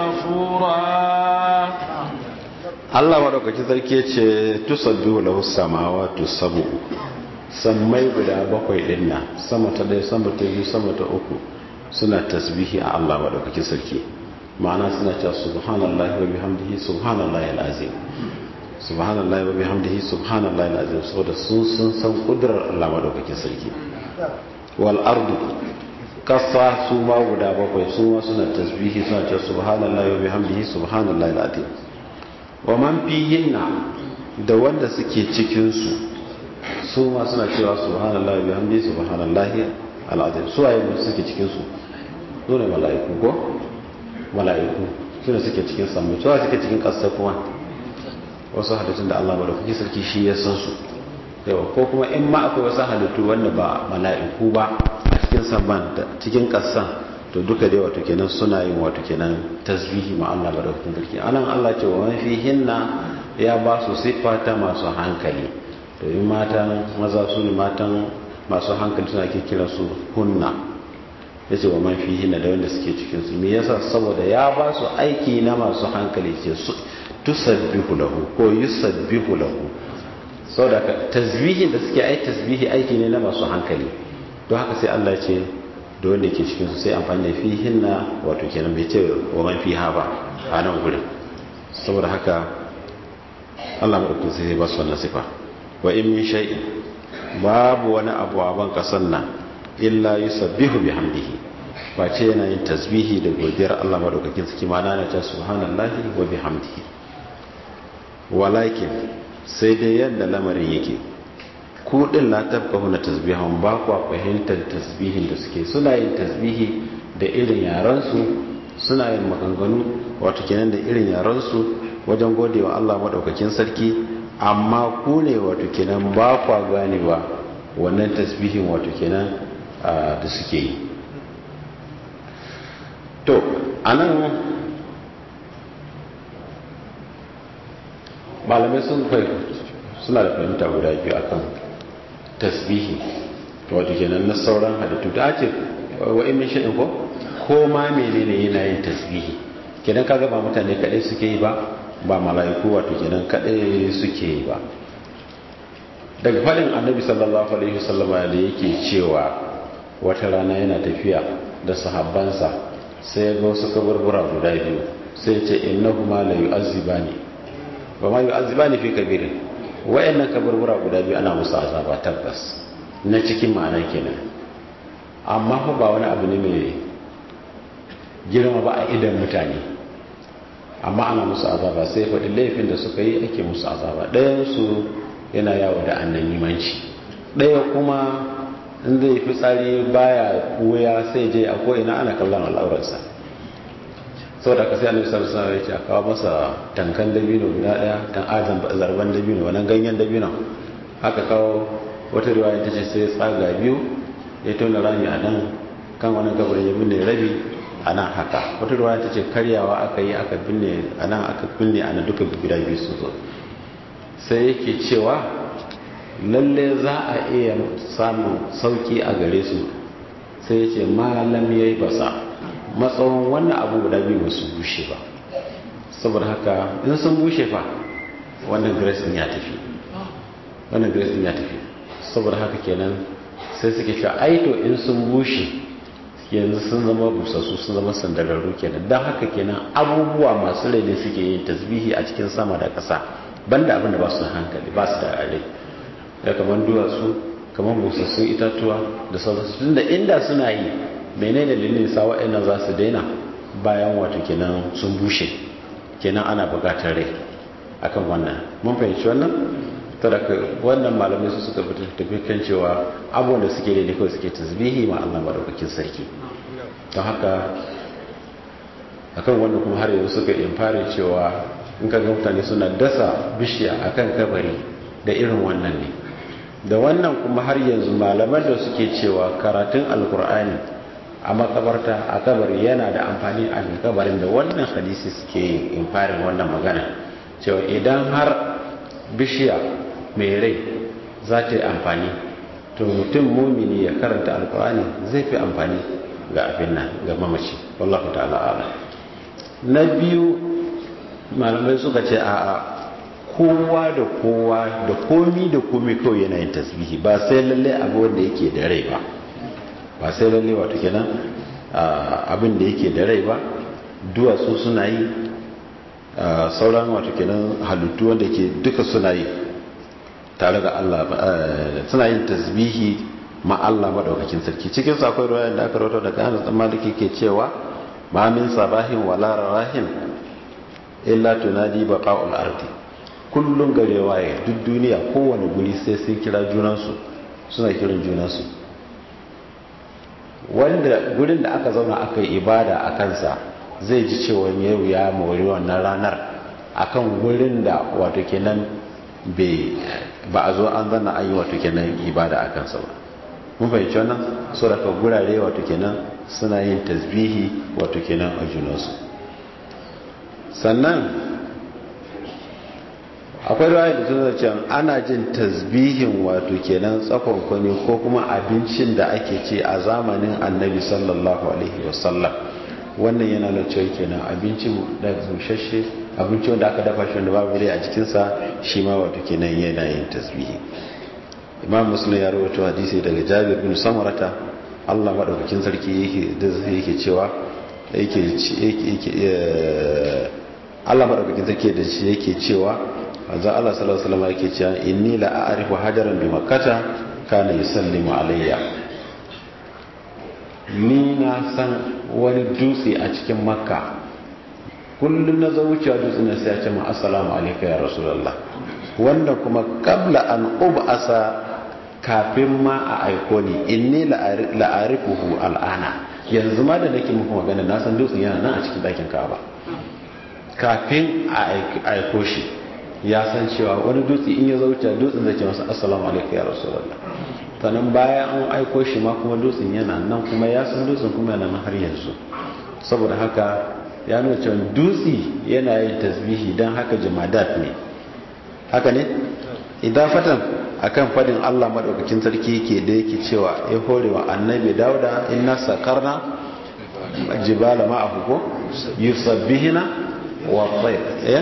غفورا Allah maɗaukaki sarki ce tusabbihu lahu samawati sab'u sammai guda bakwai din nan sama ta ɗaya sama ta biyu sama ta uku suna tasbihi a Allah maɗaukaki sarki ma'ana suna cewa subhanallahi wa bihamdihi subhanallahi alazim subhanallahi wa bihamdihi subhanallahi alazim saboda sun sun san kudurar Allah maɗaukaki sarki wal ardu kasa su ma guda bakwai su ma suna tasbihi suna cewa subhanallahi wa bihamdihi subhanallahi alazim wa man fihinna da wanda suke cikin su su ma suna cewa subhanallahi bihamdi subhanallahi alazim su waye ne suke cikin su su ne mala'iku ko mala'iku su ne suke cikin sammai su suke cikin ƙasa kuma wasu halittun da Allah madaukaki sarki shi ya san su yawa ko kuma in ma akwai wasu halittu wanda ba mala'iku ba a cikin samman da cikin ƙasan to duka dai wato kenan suna yin wato kenan tasbihi ma Allah madaukakin sarki anan Allah ce wa man hinna ya ba su siffa ta masu hankali to in matan maza su ne matan masu hankali suna ke kira su hunna ya ce wa man hinna da wanda suke cikin su me yasa saboda ya ba su aiki na masu hankali ce su tusabbihu lahu ko yusabbihu lahu saboda tasbihin da suke ai tasbihi aiki ne na masu hankali don haka sai Allah ya ce da wanda ke cikin su sai amfani da fihin na wato kenan bai ce wa man fiha ba a nan gurin saboda haka Allah madaukakin sai ba su wannan sifa wa in min shay'in babu wani abu a ban kasan nan illa yusabbihu bihamdihi ba ce yana yin tasbihi da godiyar Allah madaukakin sarki ma na ta subhanallahi wa bihamdihi walakin sai dai yadda lamarin yake ku din la tabqahu na tasbihan ba ku fahimtar tasbihin da suke suna yin tasbihi da irin yaran su suna yin maganganu wato kenan da irin yaran su wajen godewa Allah madaukakin sarki amma ku ne wato kenan ba ku ganewa wannan tasbihin wato kenan da suke yi to anan malamai sun suna da fahimta guda biyu akan tasbihi wato kenan na sauran halittu da ake wa'in min shi'in ko ko ma menene yana yin tasbihi kenan kaga ba mutane kadai suke yi ba ba mala'iku wato kenan kadai suke yi ba daga fadin annabi sallallahu alaihi wasallam da yake cewa wata rana yana tafiya da sahabbansa sai ga wasu kaburbura guda biyu sai ce innahuma la yu'azzibani ba ma yu'azzibani fi kabirin wayannan kaburbura guda biyu ana musu azaba tabbas na cikin ma'ana kenan amma fa ba wani abu ne mai girma ba a idan mutane amma ana musu azaba sai faɗi laifin da suka yi ake musu azaba ɗayansu yana yawo da annanimanci ɗaya kuma in zai fi tsari baya wuya sai je a ko'ina ana kallon al'aurarsa sau da ka sai annabi sallallahu alaihi wasallam ya kawo masa tankan dabino guda daya dan azan zarban dabino wannan ganyen dabino haka kawo wata riwaya ta ce sai tsaga biyu ya tona rami a nan kan wannan kabarin ya binne rabi a nan haka wata riwaya ta ce karyawa aka yi aka binne a nan aka binne a nan duka guda biyu su zo sai yake cewa lalle za a iya samun sauki a gare su sai ya ce malam ya yi basa matsawon wannan abu guda biyu ba su bushe ba saboda haka in sun bushe fa wannan grace din ya tafi wannan grace din ya tafi saboda haka kenan sai suke cewa aito in sun bushe yanzu sun zama busassu sun zama sandararru kenan don haka kenan abubuwa masu rai ne suke yin tasbihi a cikin sama da ƙasa banda abin da ba su hankali ba su da rai ya kamar duwatsu kamar busassun itatuwa da sauransu tunda inda suna yi menene dalilin sa wa'annan za su daina bayan wato kenan sun bushe kenan ana bukatar rai akan wannan mun fahimci wannan daga wannan malamai su suka tafi kan cewa abubuwan da suke daidai kawai suke tasbihi ma Allah madaukakin sarki don haka akan wannan kuma har yanzu suka fara cewa in ka ga mutane suna dasa bishiya akan kabari da irin wannan ne da wannan kuma har yanzu malaman da suke cewa karatun alkur'ani a makabarta a kabari yana da amfani a kabarin da wannan hadisi suke yin infarin wannan magana cewa idan har bishiya mai rai za ta yi amfani to mutum mumini ya karanta alkur'ani zai fi amfani ga abin nan ga mamaci wallahu ta'ala ala na biyu malamai suka ce a'a kowa da kowa da komi da komi kawai yana yin tasbihi ba sai lalle abu wanda yake da rai ba ba sai lalle wato kenan abin da yake da rai ba duwatsu suna yi sauran wato kenan halittu wanda ke duka suna yi tare da Allah suna yin tasbihi ma Allah madaukakin sarki cikin sa akwai ruwayan da aka rawaito daga Anas dan Maliki ke cewa ma min sabahin wala rahin illa tunadi baqa'ul ardi kullum gare waye duk duniya kowane guri sai sun kira junansu suna kiran junansu wanda gurin da aka zauna aka yi ibada a kansa zai ji cewa yau ya mori wannan ranar akan gurin da wato kenan ba a zo an zana an yi wato kenan ibada a kansa ba mun fahimci wannan so daga gurare wato kenan suna yin tasbihi wato kenan a junansu sannan akwai rawa da tuna can ana jin tasbihin wato kenan tsakon kwani ko kuma abincin da ake ce a zamanin annabi sallallahu alaihi wasallam wannan yana da cewa kenan abincin da bushashe abinci wanda aka dafa shi wanda babu dai a jikinsa shi ma wato kenan yana yin tasbihi imam muslim ya rawaito hadisi daga jabir bin samarata Allah madaukakin sarki yake da yake cewa yake yake Allah madaukakin sarki da shi yake cewa manzo Allah sallallahu alaihi wasallam yake cewa inni la a'rifu hajaran bi makkata kana yusallimu alayya ni na san wani dutse a cikin makka kullum na zo wucewa dutse na sai ya ce ma assalamu alayka ya rasulullah wanda kuma kabla an ub'asa kafin ma a aiko ni inni la'arifuhu al'ana yanzu ma da nake muku magana na san dutsen yana nan a cikin ɗakin ka'aba kafin a aiko shi ya san cewa wani dutse in ya zauce dutsen zai ce masa assalamu alaikum ya rasulullah sannan bayan an aiko shi ma kuma dutsen yana nan kuma ya san dutsen kuma yana nan har yanzu saboda haka ya nuna cewa dutse yana yin tasbihi don haka jamadat ne haka ne idan fatan akan fadin Allah madaukakin sarki yake da yake cewa ya hore wa annabi dauda inna sakarna jibala ma'ahu ko yusabbihina wa tayr eh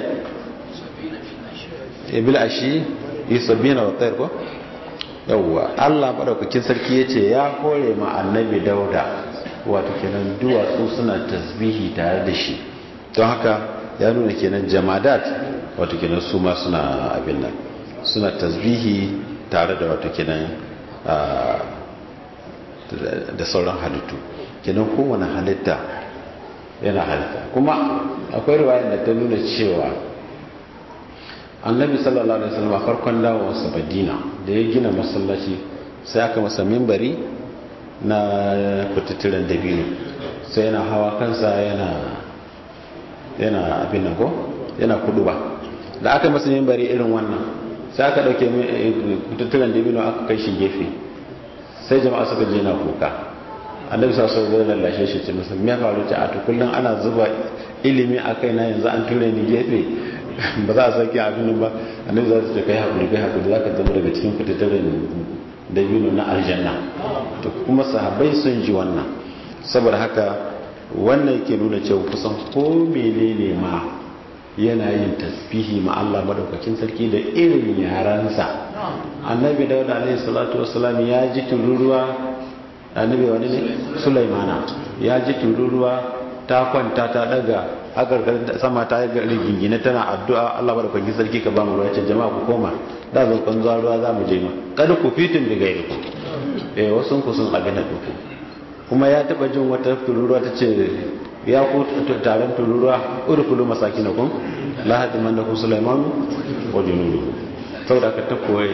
bil ashi yusabbihina wa tayr ko yawwa Allah madaukakin sarki yace ya hore ma annabi dauda wato kenan duwatsu suna tasbihi tare da shi don haka ya nuna kenan jamadat wato kenan su ma suna abin nan suna tasbihi tare da wato kenan da sauran halittu kenan kowane halitta yana halitta kuma akwai riwayar da ta nuna cewa annabi sallallahu alaihi wasallam farkon dawowarsa madina da ya gina masallaci sai aka masa mimbari na kututturen dabino sai yana hawa kansa yana yana abin nan ko yana kudu ba da aka masa mimbari irin wannan sai aka dauke kututturen dabino aka kai shi gefe sai jama'a suka je na kuka annabi sa sau zai lallashe shi ce masa me faru ce a tukullin ana zuba ilimi a kai na yanzu an ture ni gefe ba za a sake abin ba annabi za su ce kai hakuri kai hakuri za ka zama daga cikin kututturen dabino na aljanna to kuma sahabbai sun ji wannan saboda haka wannan ke nuna cewa kusan ko menene ma yana yin tasbihi ma Allah madaukakin sarki da irin yaransa annabi dauda alaihi salatu wassalam ya ji tururuwa annabi wani ne sulaimana ya ji tururuwa ta kwanta ta daga agargar sama ta rigingine tana addu'a Allah madaukakin sarki ka ba mu ruwa ce jama'a ku koma da zan kan zuwa ruwa za mu je ma kada ku fitin da gairi ku eh wasu ku sun abin da ku kuma ya taba jin wata tururuwa ta ce ya ku taron tururuwa urkulu masakinakum la hadiman da ku sulaiman wa junudu saboda ka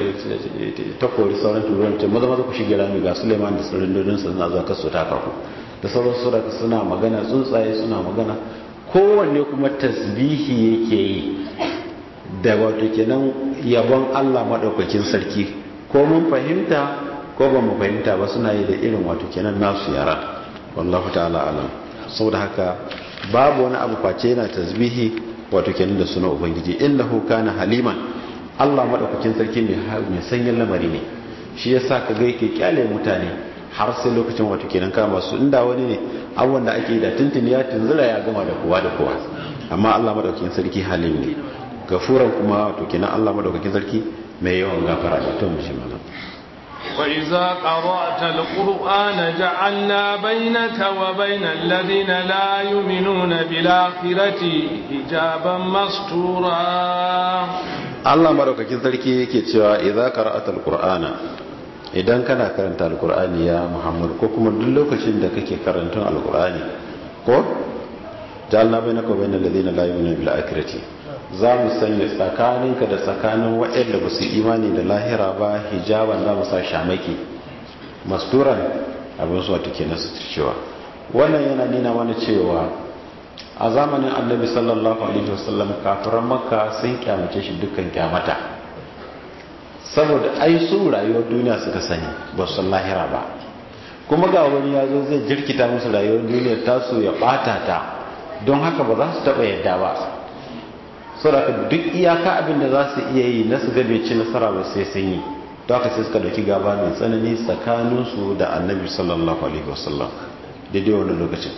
ta kori sauran tururuwan ce maza maza ku shige rami ga sulaiman da sauran dodonsa suna zuwa kasu ta kaku da sauran sura suna magana tsuntsaye suna magana kowanne kuma tasbihi yake yi da wato kenan yabon Allah maɗaukakin sarki ko mun fahimta ko ba mu fahimta ba suna yi da irin wato kenan nasu yara wallahu ta'ala alam saboda haka babu wani abu face yana tasbihi wato kenan da suna ubangiji innahu kana haliman Allah maɗaukakin sarki mai sanyin lamari ne shi yasa ka ga yake kyale mutane har sai lokacin wato kenan kama su inda wani ne abubuwan da ake da tuntuni ya tunzura ya gama da kowa da kowa amma Allah maɗaukakin sarki halim ne gafuran kuma wato kenan Allah maɗaukakin sarki mai yawan gafara da to mu shi mana وإذا قرأت القرآن جعلنا بينك وبين الذين لا يؤمنون بالآخرة حجابا مستورا Allah madaukakin sarki yake cewa idza qara'ata alqur'ana idan kana karanta alqur'ani ya Muhammad ko kuma duk lokacin da kake karantun alqur'ani ko ja'alna bainaka wa bainal ladina la yu'minuna bil akhirati za mu sanya tsakaninka da tsakanin waɗanda ba su imani da lahira ba hijaban za mu sa shamaki masturan abin su wata kenan su cewa wannan yana nuna mana cewa a zamanin annabi sallallahu alaihi wasallam kafiran makka sun kyamace shi dukkan kyamata saboda ai su rayuwar duniya suka sani ba su lahira ba kuma ga wani ya zo zai jirkita musu rayuwar duniya tasu ya bata ta don haka ba za su taba yadda ba saboda duk iyaka abin da za su iya yi na su gabe ci nasara ba sai sun yi don haka sai suka dauki gaba mai tsanani tsakaninsu da annabi sallallahu alaihi wasallam daidai wani lokacin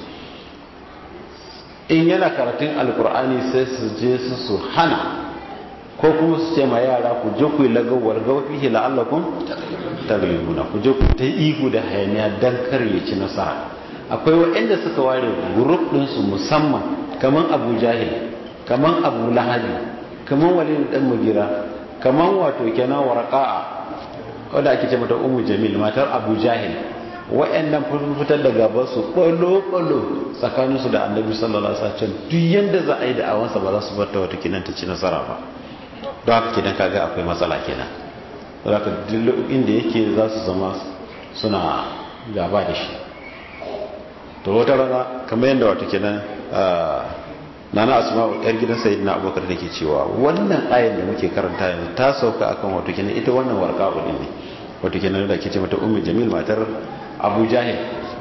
in yana karatun alkur'ani sai su je su su hana ko kuma su ce ma yara ku je ku yi lagawar gawafi la'allakun taglibuna ku je ku ta ihu da hayaniya don kar ya ci nasara akwai waɗanda suka ware gurup ɗinsu musamman kamar abu jahil kamar abu lahabi kamar walid ɗan mugira kamar wato kenan warqa'a wanda ake ce mata umu jamil matar abu jahil wa'annan fitar da gaban su ɓalo-ɓalo tsakaninsu da annabi sallallahu alaihi wasallam duk yanda za a yi da awansa ba za su bar ta wata kinan ta ci nasara ba don haka kidan kaga akwai matsala kenan don haka duk inda yake za su zama suna gaba da shi to wata rana kamar yadda wata kenan nana asma yar gidan sayyidina abubakar take cewa wannan ayan da muke karanta yanzu ta sauka akan wato kenan ita wannan warqa din ne wato kenan da ke ce mata ummu jamil matar abu jahil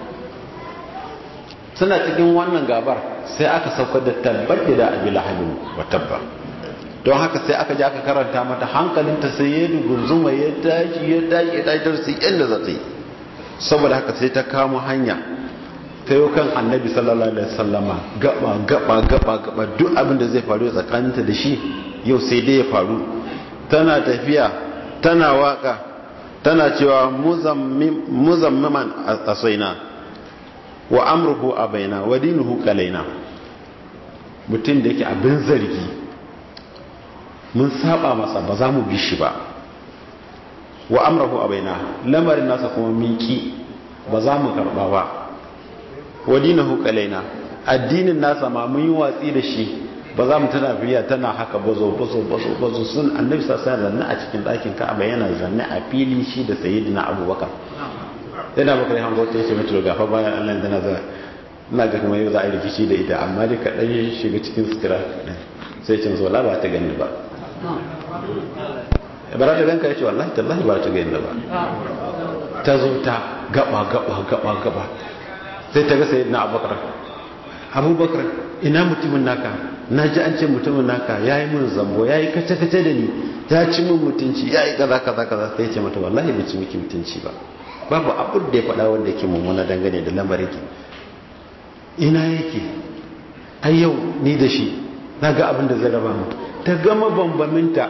suna cikin wannan gabar sai aka saukar da tabbat da abi lahabin wa tabba don haka sai aka ji aka karanta mata hankalinta sai ya dugunzuma ya tashi ya tashi ya tashi sai yadda za ta yi saboda haka sai ta kamo hanya ta yi kan annabi sallallahu alaihi wasallama gaba gaba gaba gaba duk abin da zai faru tsakaninta da shi yau sai dai ya faru tana tafiya tana waka tana cewa muzammiman asaina wa amruhu abaina wa dinuhu kalaina mutum da yake abin zargi mun saba masa ba za mu bi shi ba wa amruhu abaina lamarin nasa kuma miki ba za mu karba ba wa dinuhu kalaina addinin nasa ma mun yi watsi da shi ba za mu tana biya tana haka bazo bazo bazo bazo sun annabi sassa zanne a cikin ɗakin ka'aba yana zanne a fili shi da sayyidina abubakar yana bakar yan hango ta yace mai to gafa bayan Allah da na za ina ga kuma yau za a yi rikici da ita amma dai kaɗan shiga cikin sutura sai cin zo la ba ta gani ba bara da ranka yace wallahi tallahi ba ta gani ba ta zo ta gaba gaba gaba gaba sai ta ga sayyidina abubakar abubakar ina mutumin naka na ji an ce mutumin naka ya yi min zambo ya yi kace-kace da ni ya ci min mutunci ya yi kaza kaza kaza sai ce mata wallahi bai ci miki mutunci ba babu abin da ya faɗa wanda yake mummuna dangane da lamarin ki ina yake ai yau ni da shi na ga abin da zai raba mu ta gama bambaminta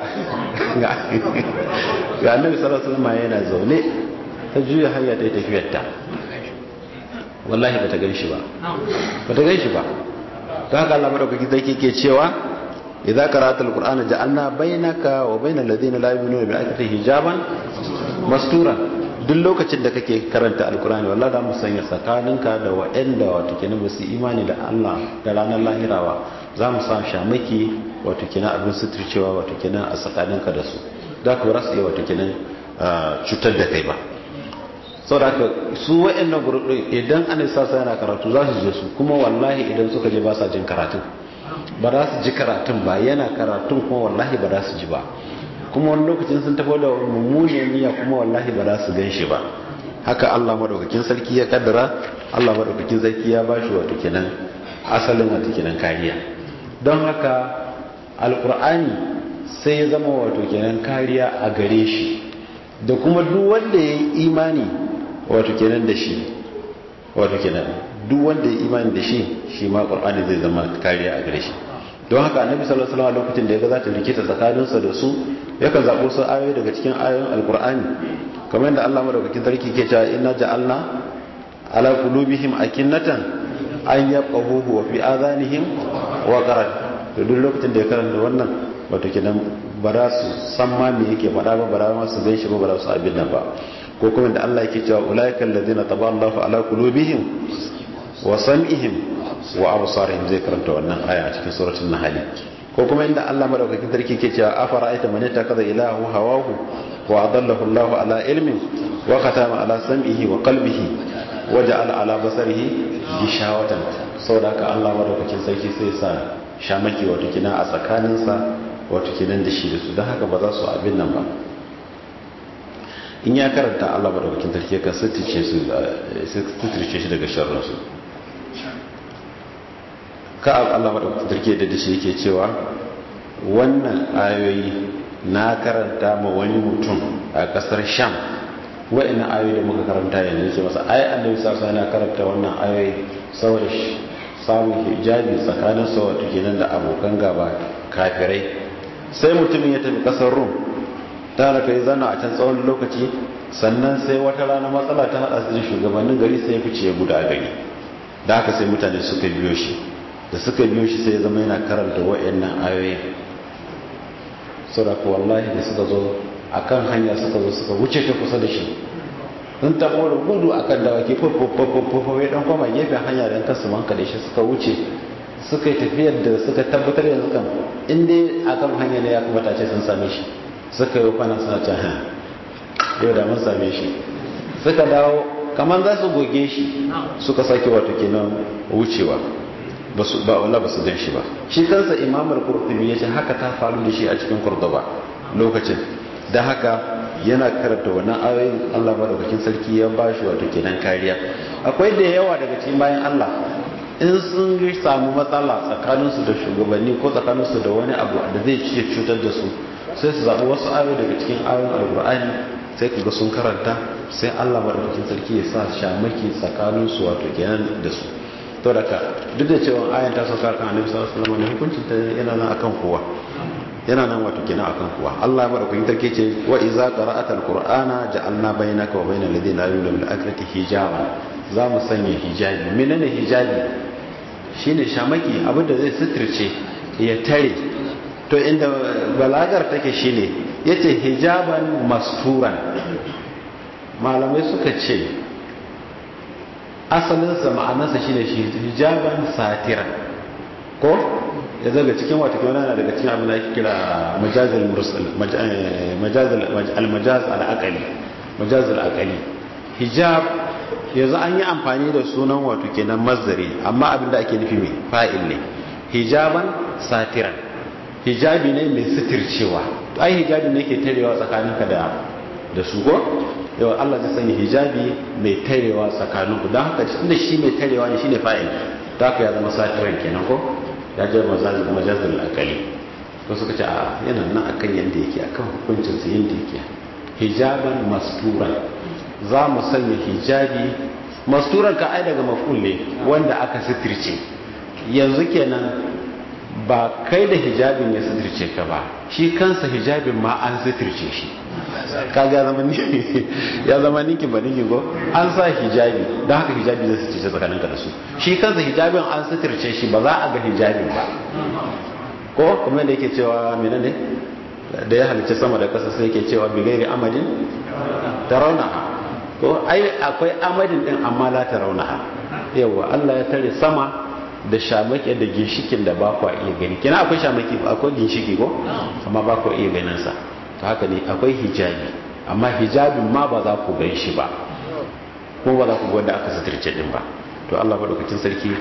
ga annabi sallallahu alaihi wasallam yana zaune ta juya hanya ta yi tafiyarta wallahi bata gan shi ba bata gan shi ba ta haka Allah madaukaki zai ke cewa idza qara'ta alqur'ana ja'alna bainaka wa bainal ladina la yu'minuna bil akhirati hijaban mastura duk lokacin da kake karanta alqur'ani wallahi da mu sanya tsakaninka da wa'anda wato kenan ba su imani da Allah da ranar lahirawa za mu sa shamaki wato kenan abin suturcewa wato kenan a tsakaninka da su da ku rasu iya wato kenan cutar da kai ba saboda haka su wa'annan gurbin idan an sa sa yana karatu za su je su kuma wallahi idan suka je ba sa jin karatun ba za su ji karatun ba yana karatun kuma wallahi ba za su ji ba kuma wani lokacin sun tafi da mummuniyar niyya kuma wallahi ba za su gan shi ba haka Allah madaukakin sarki ya kaddara Allah madaukakin sarki ya ba shi wato kenan asalin wato kenan kariya don haka alkur'ani sai ya zama wato kenan kariya a gare shi da kuma duk wanda ya yi imani wato kenan da shi wato kenan duk wanda ya imani da shi shi ma qur'ani zai zama kariya a gare shi don haka annabi sallallahu alaihi wasallam lokacin da ya ga za ta rikita tsakaninsa da su yakan zabo su ayoyi daga cikin ayoyin alqur'ani kamar yadda Allah madaukakin sarki ke cewa inna ja'alna ala qulubihim akinnatan an yafqahuhu wa fi adhanihim wa qaran to duk lokacin da ya karanta wannan wato kenan ba za su san ma me yake faɗa ba ba za ma su gan shi ba ba za su abin nan ba ko kuma da Allah yake cewa ulaika alladhina taballahu ala qulubihim wa sam'ihim wa absarihim zai karanta wannan aya a cikin suratul nahl ko kuma inda Allah madaukakin sarki ke cewa afara aita man yatakaza ilahu hawahu wa adallahu Allahu ala ilmin wa khatama ala sam'ihi wa qalbihi wa ja'ala ala basarihi gishawatan saboda haka Allah madaukakin sarki sai sa shamaki wato kina a tsakaninsa wato kinan da shi da su don haka ba za su abin nan ba in ya karanta Allah madaukakin sarki ka sutuce su sutuce shi daga sharrinsu ka Allah madaukakin sarki da shi yake cewa wannan ayoyi na karanta ma wani mutum a kasar Sham wa'annan ayoyi da muka karanta yanzu yake masa ai annabi sallallahu alaihi wasallam karanta wannan ayoyi saboda samun hijabi tsakanin sa wato kenan da abokan gaba kafirai sai mutumin ya tafi kasar Rum ta raka ya zana a can tsawon lokaci sannan sai wata rana matsala ta hada su da shugabannin gari sai ya fice ya guda gari da haka sai mutane suka biyo shi da suka biyo shi sai ya zama yana karanta wa'annan ayoyin saboda wallahi da suka zo akan hanya suka zo suka wuce ta kusa da shi sun tabo da gudu akan dawaki fofofofofofo ya dan koma gefen hanya don kasu manka da shi suka wuce suka yi tafiyar da suka tabbatar yanzu kan inda akan hanya ne ya kamata ce sun same shi suka yi kwana suna can ha yau da mun same shi suka dawo kamar za su goge shi suka sake wato kenan wucewa ba su ba wala ba su gan shi ba shi kansa imamar kurtubi ya ce haka ta faru da shi a cikin kurduba lokacin da haka yana karanta wannan ayoyin Allah madaukakin sarki ya ba shi wato kenan kariya akwai da yawa daga cikin bayan Allah in sun samu matsala tsakaninsu da shugabanni ko tsakaninsu da wani abu da zai ciye cutar da su sai su zaɓi wasu ayoyi daga cikin ayoyin alkur'ani sai ku ga sun karanta sai Allah madaukakin sarki ya sa shamaki tsakaninsu wato kenan da su to daga duk da cewa ayan ta sauka kan annabi sallallahu alaihi wasallam hukuncin ta yana nan akan kowa yana nan wato kenan akan kowa Allah madaukakin sarki ce wa iza qara'ata alqur'ana ja'alna bainaka wa bainal ladina la yu'minuna bil akhirati hijaba za mu sanya hijabi menene hijabi shine shamaki abinda zai suturce ya tare to inda balagar take shine yace hijaban masturan malamai suka ce asalinsa ma'anarsa shine hijaban satira ko ya zaga cikin wata kyau na daga cikin abin da ake kira majazil mursal majazil al-majaz al-aqali majaz al-aqali hijab yanzu an yi amfani da sunan wato kenan mazdari amma abin da ake nufi mai fa'il ne hijaban satiran hijabi ne mai sitircewa ai hijabi ne ke tarewa tsakaninka da da su ko yau Allah zai sanya hijabi mai tarewa tsakaninku don haka tunda shi mai tarewa ne shine fa'il ta haka ya zama satiran kenan ko ya je majazil akali ko suka ce a yana nan akan yanda yake akan hukuncin sa yanda yake hijaban masturan za mu sanya hijabi masturan ka ai daga maful ne wanda aka sitirce yanzu kenan ba kai da hijabin ya sitirce ka ba shi kansa hijabin ma an sitirce shi kaga ya zama ya zama ninki ba ninki ko an sa hijabi don haka hijabi zai sitirce tsakaninka da su shi kansa hijabin an sitirce shi ba za a ga hijabin ba ko kuma da yake cewa menene da ya halicci sama da kasa sai yake cewa bigairi amadin tarawnaha ko ai akwai amadin din amma la tarawnaha yawa Allah ya tare sama da shamaki da ginshikin da ba ku iya gani kina akwai shamaki akwai ginshiki ko amma ba ku iya ganin sa to haka ne akwai hijabi amma hijabin ma ba za ku gan shi ba ko ba za ku gwada aka suturce din ba to Allah madaukakin sarki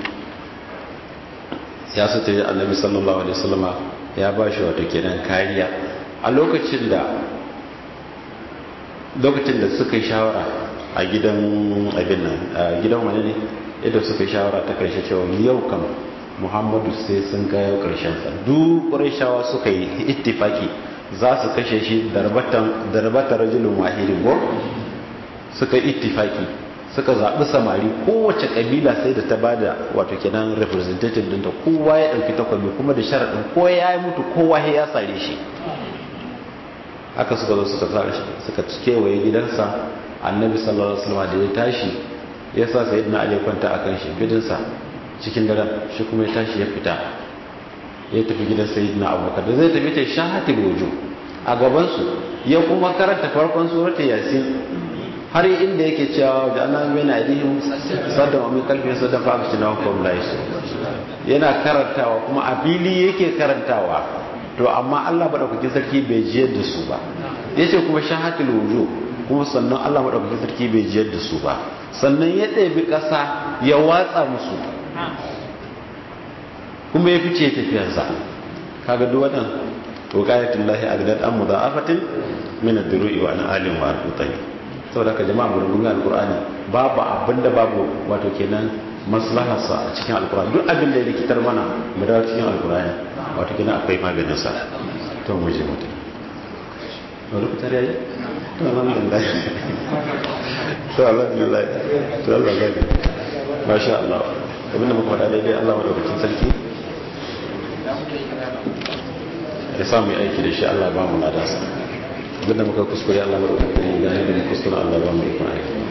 ya suturce annabi sallallahu alaihi wasallama ya ba shi wato kenan kariya a lokacin da lokacin da suka yi shawara a gidan abin nan a gidan wani ne idan suka yi shawara ta karshe cewa yau kam muhammadu sai sun kayo karshen sa duk shawa suka yi ittifaki za su kashe shi darbata rajulun wahidin ko suka yi ittifaki suka zaɓi samari kowace ƙabila sai da ta ba da wato kenan representative dinta kowa ya ɗauki takwabi kuma da sharaɗin ko ya yi mutu kowa ya sare shi haka suka zo suka sare shi suka kewaye gidansa annabi sallallahu alaihi wasallam da ya tashi ya sa sayyidina ali kwanta akan shi bidinsa cikin daren shi kuma ya tashi ya fita ya tafi gidan sayyidina abubakar da zai tafi ta shahati bojo a gabansu ya kuma karanta farkon suratul yasin har inda yake cewa da annan bai na aidihim sadda wa min kalfin sadda fa akci na hukum la yana karantawa kuma a fili yake karantawa to amma Allah madaukakin sarki bai jiyar da su ba yace kuma shahatul wujuh kuma sannan Allah madaukakin sarki bai jiyar da su ba sannan ya ɗebi ƙasa ya watsa musu kuma ya fice tafiyarsa kaga duk wannan wuqayatul lahi agdad am mudha'afatin min ad-duru'i wa an alim wa al-utani saboda ka jama'a mun gunga alqur'ani babu abinda babu wato kenan maslaharsa a cikin alqur'ani duk abin da ya rikitar mana mu dawo cikin alqur'ani wato kenan akwai maganin sa to mu je mutum wani fitar yayi to alhamdulillah to alhamdulillah to Allah gani masha Allah abinda muka faɗa daidai Allah madaukakin sarki ya samu aiki da shi Allah ba mu ladansa abinda muka kuskure Allah madaukakin sarki ya gane da kuskure Allah ba mu ikon aiki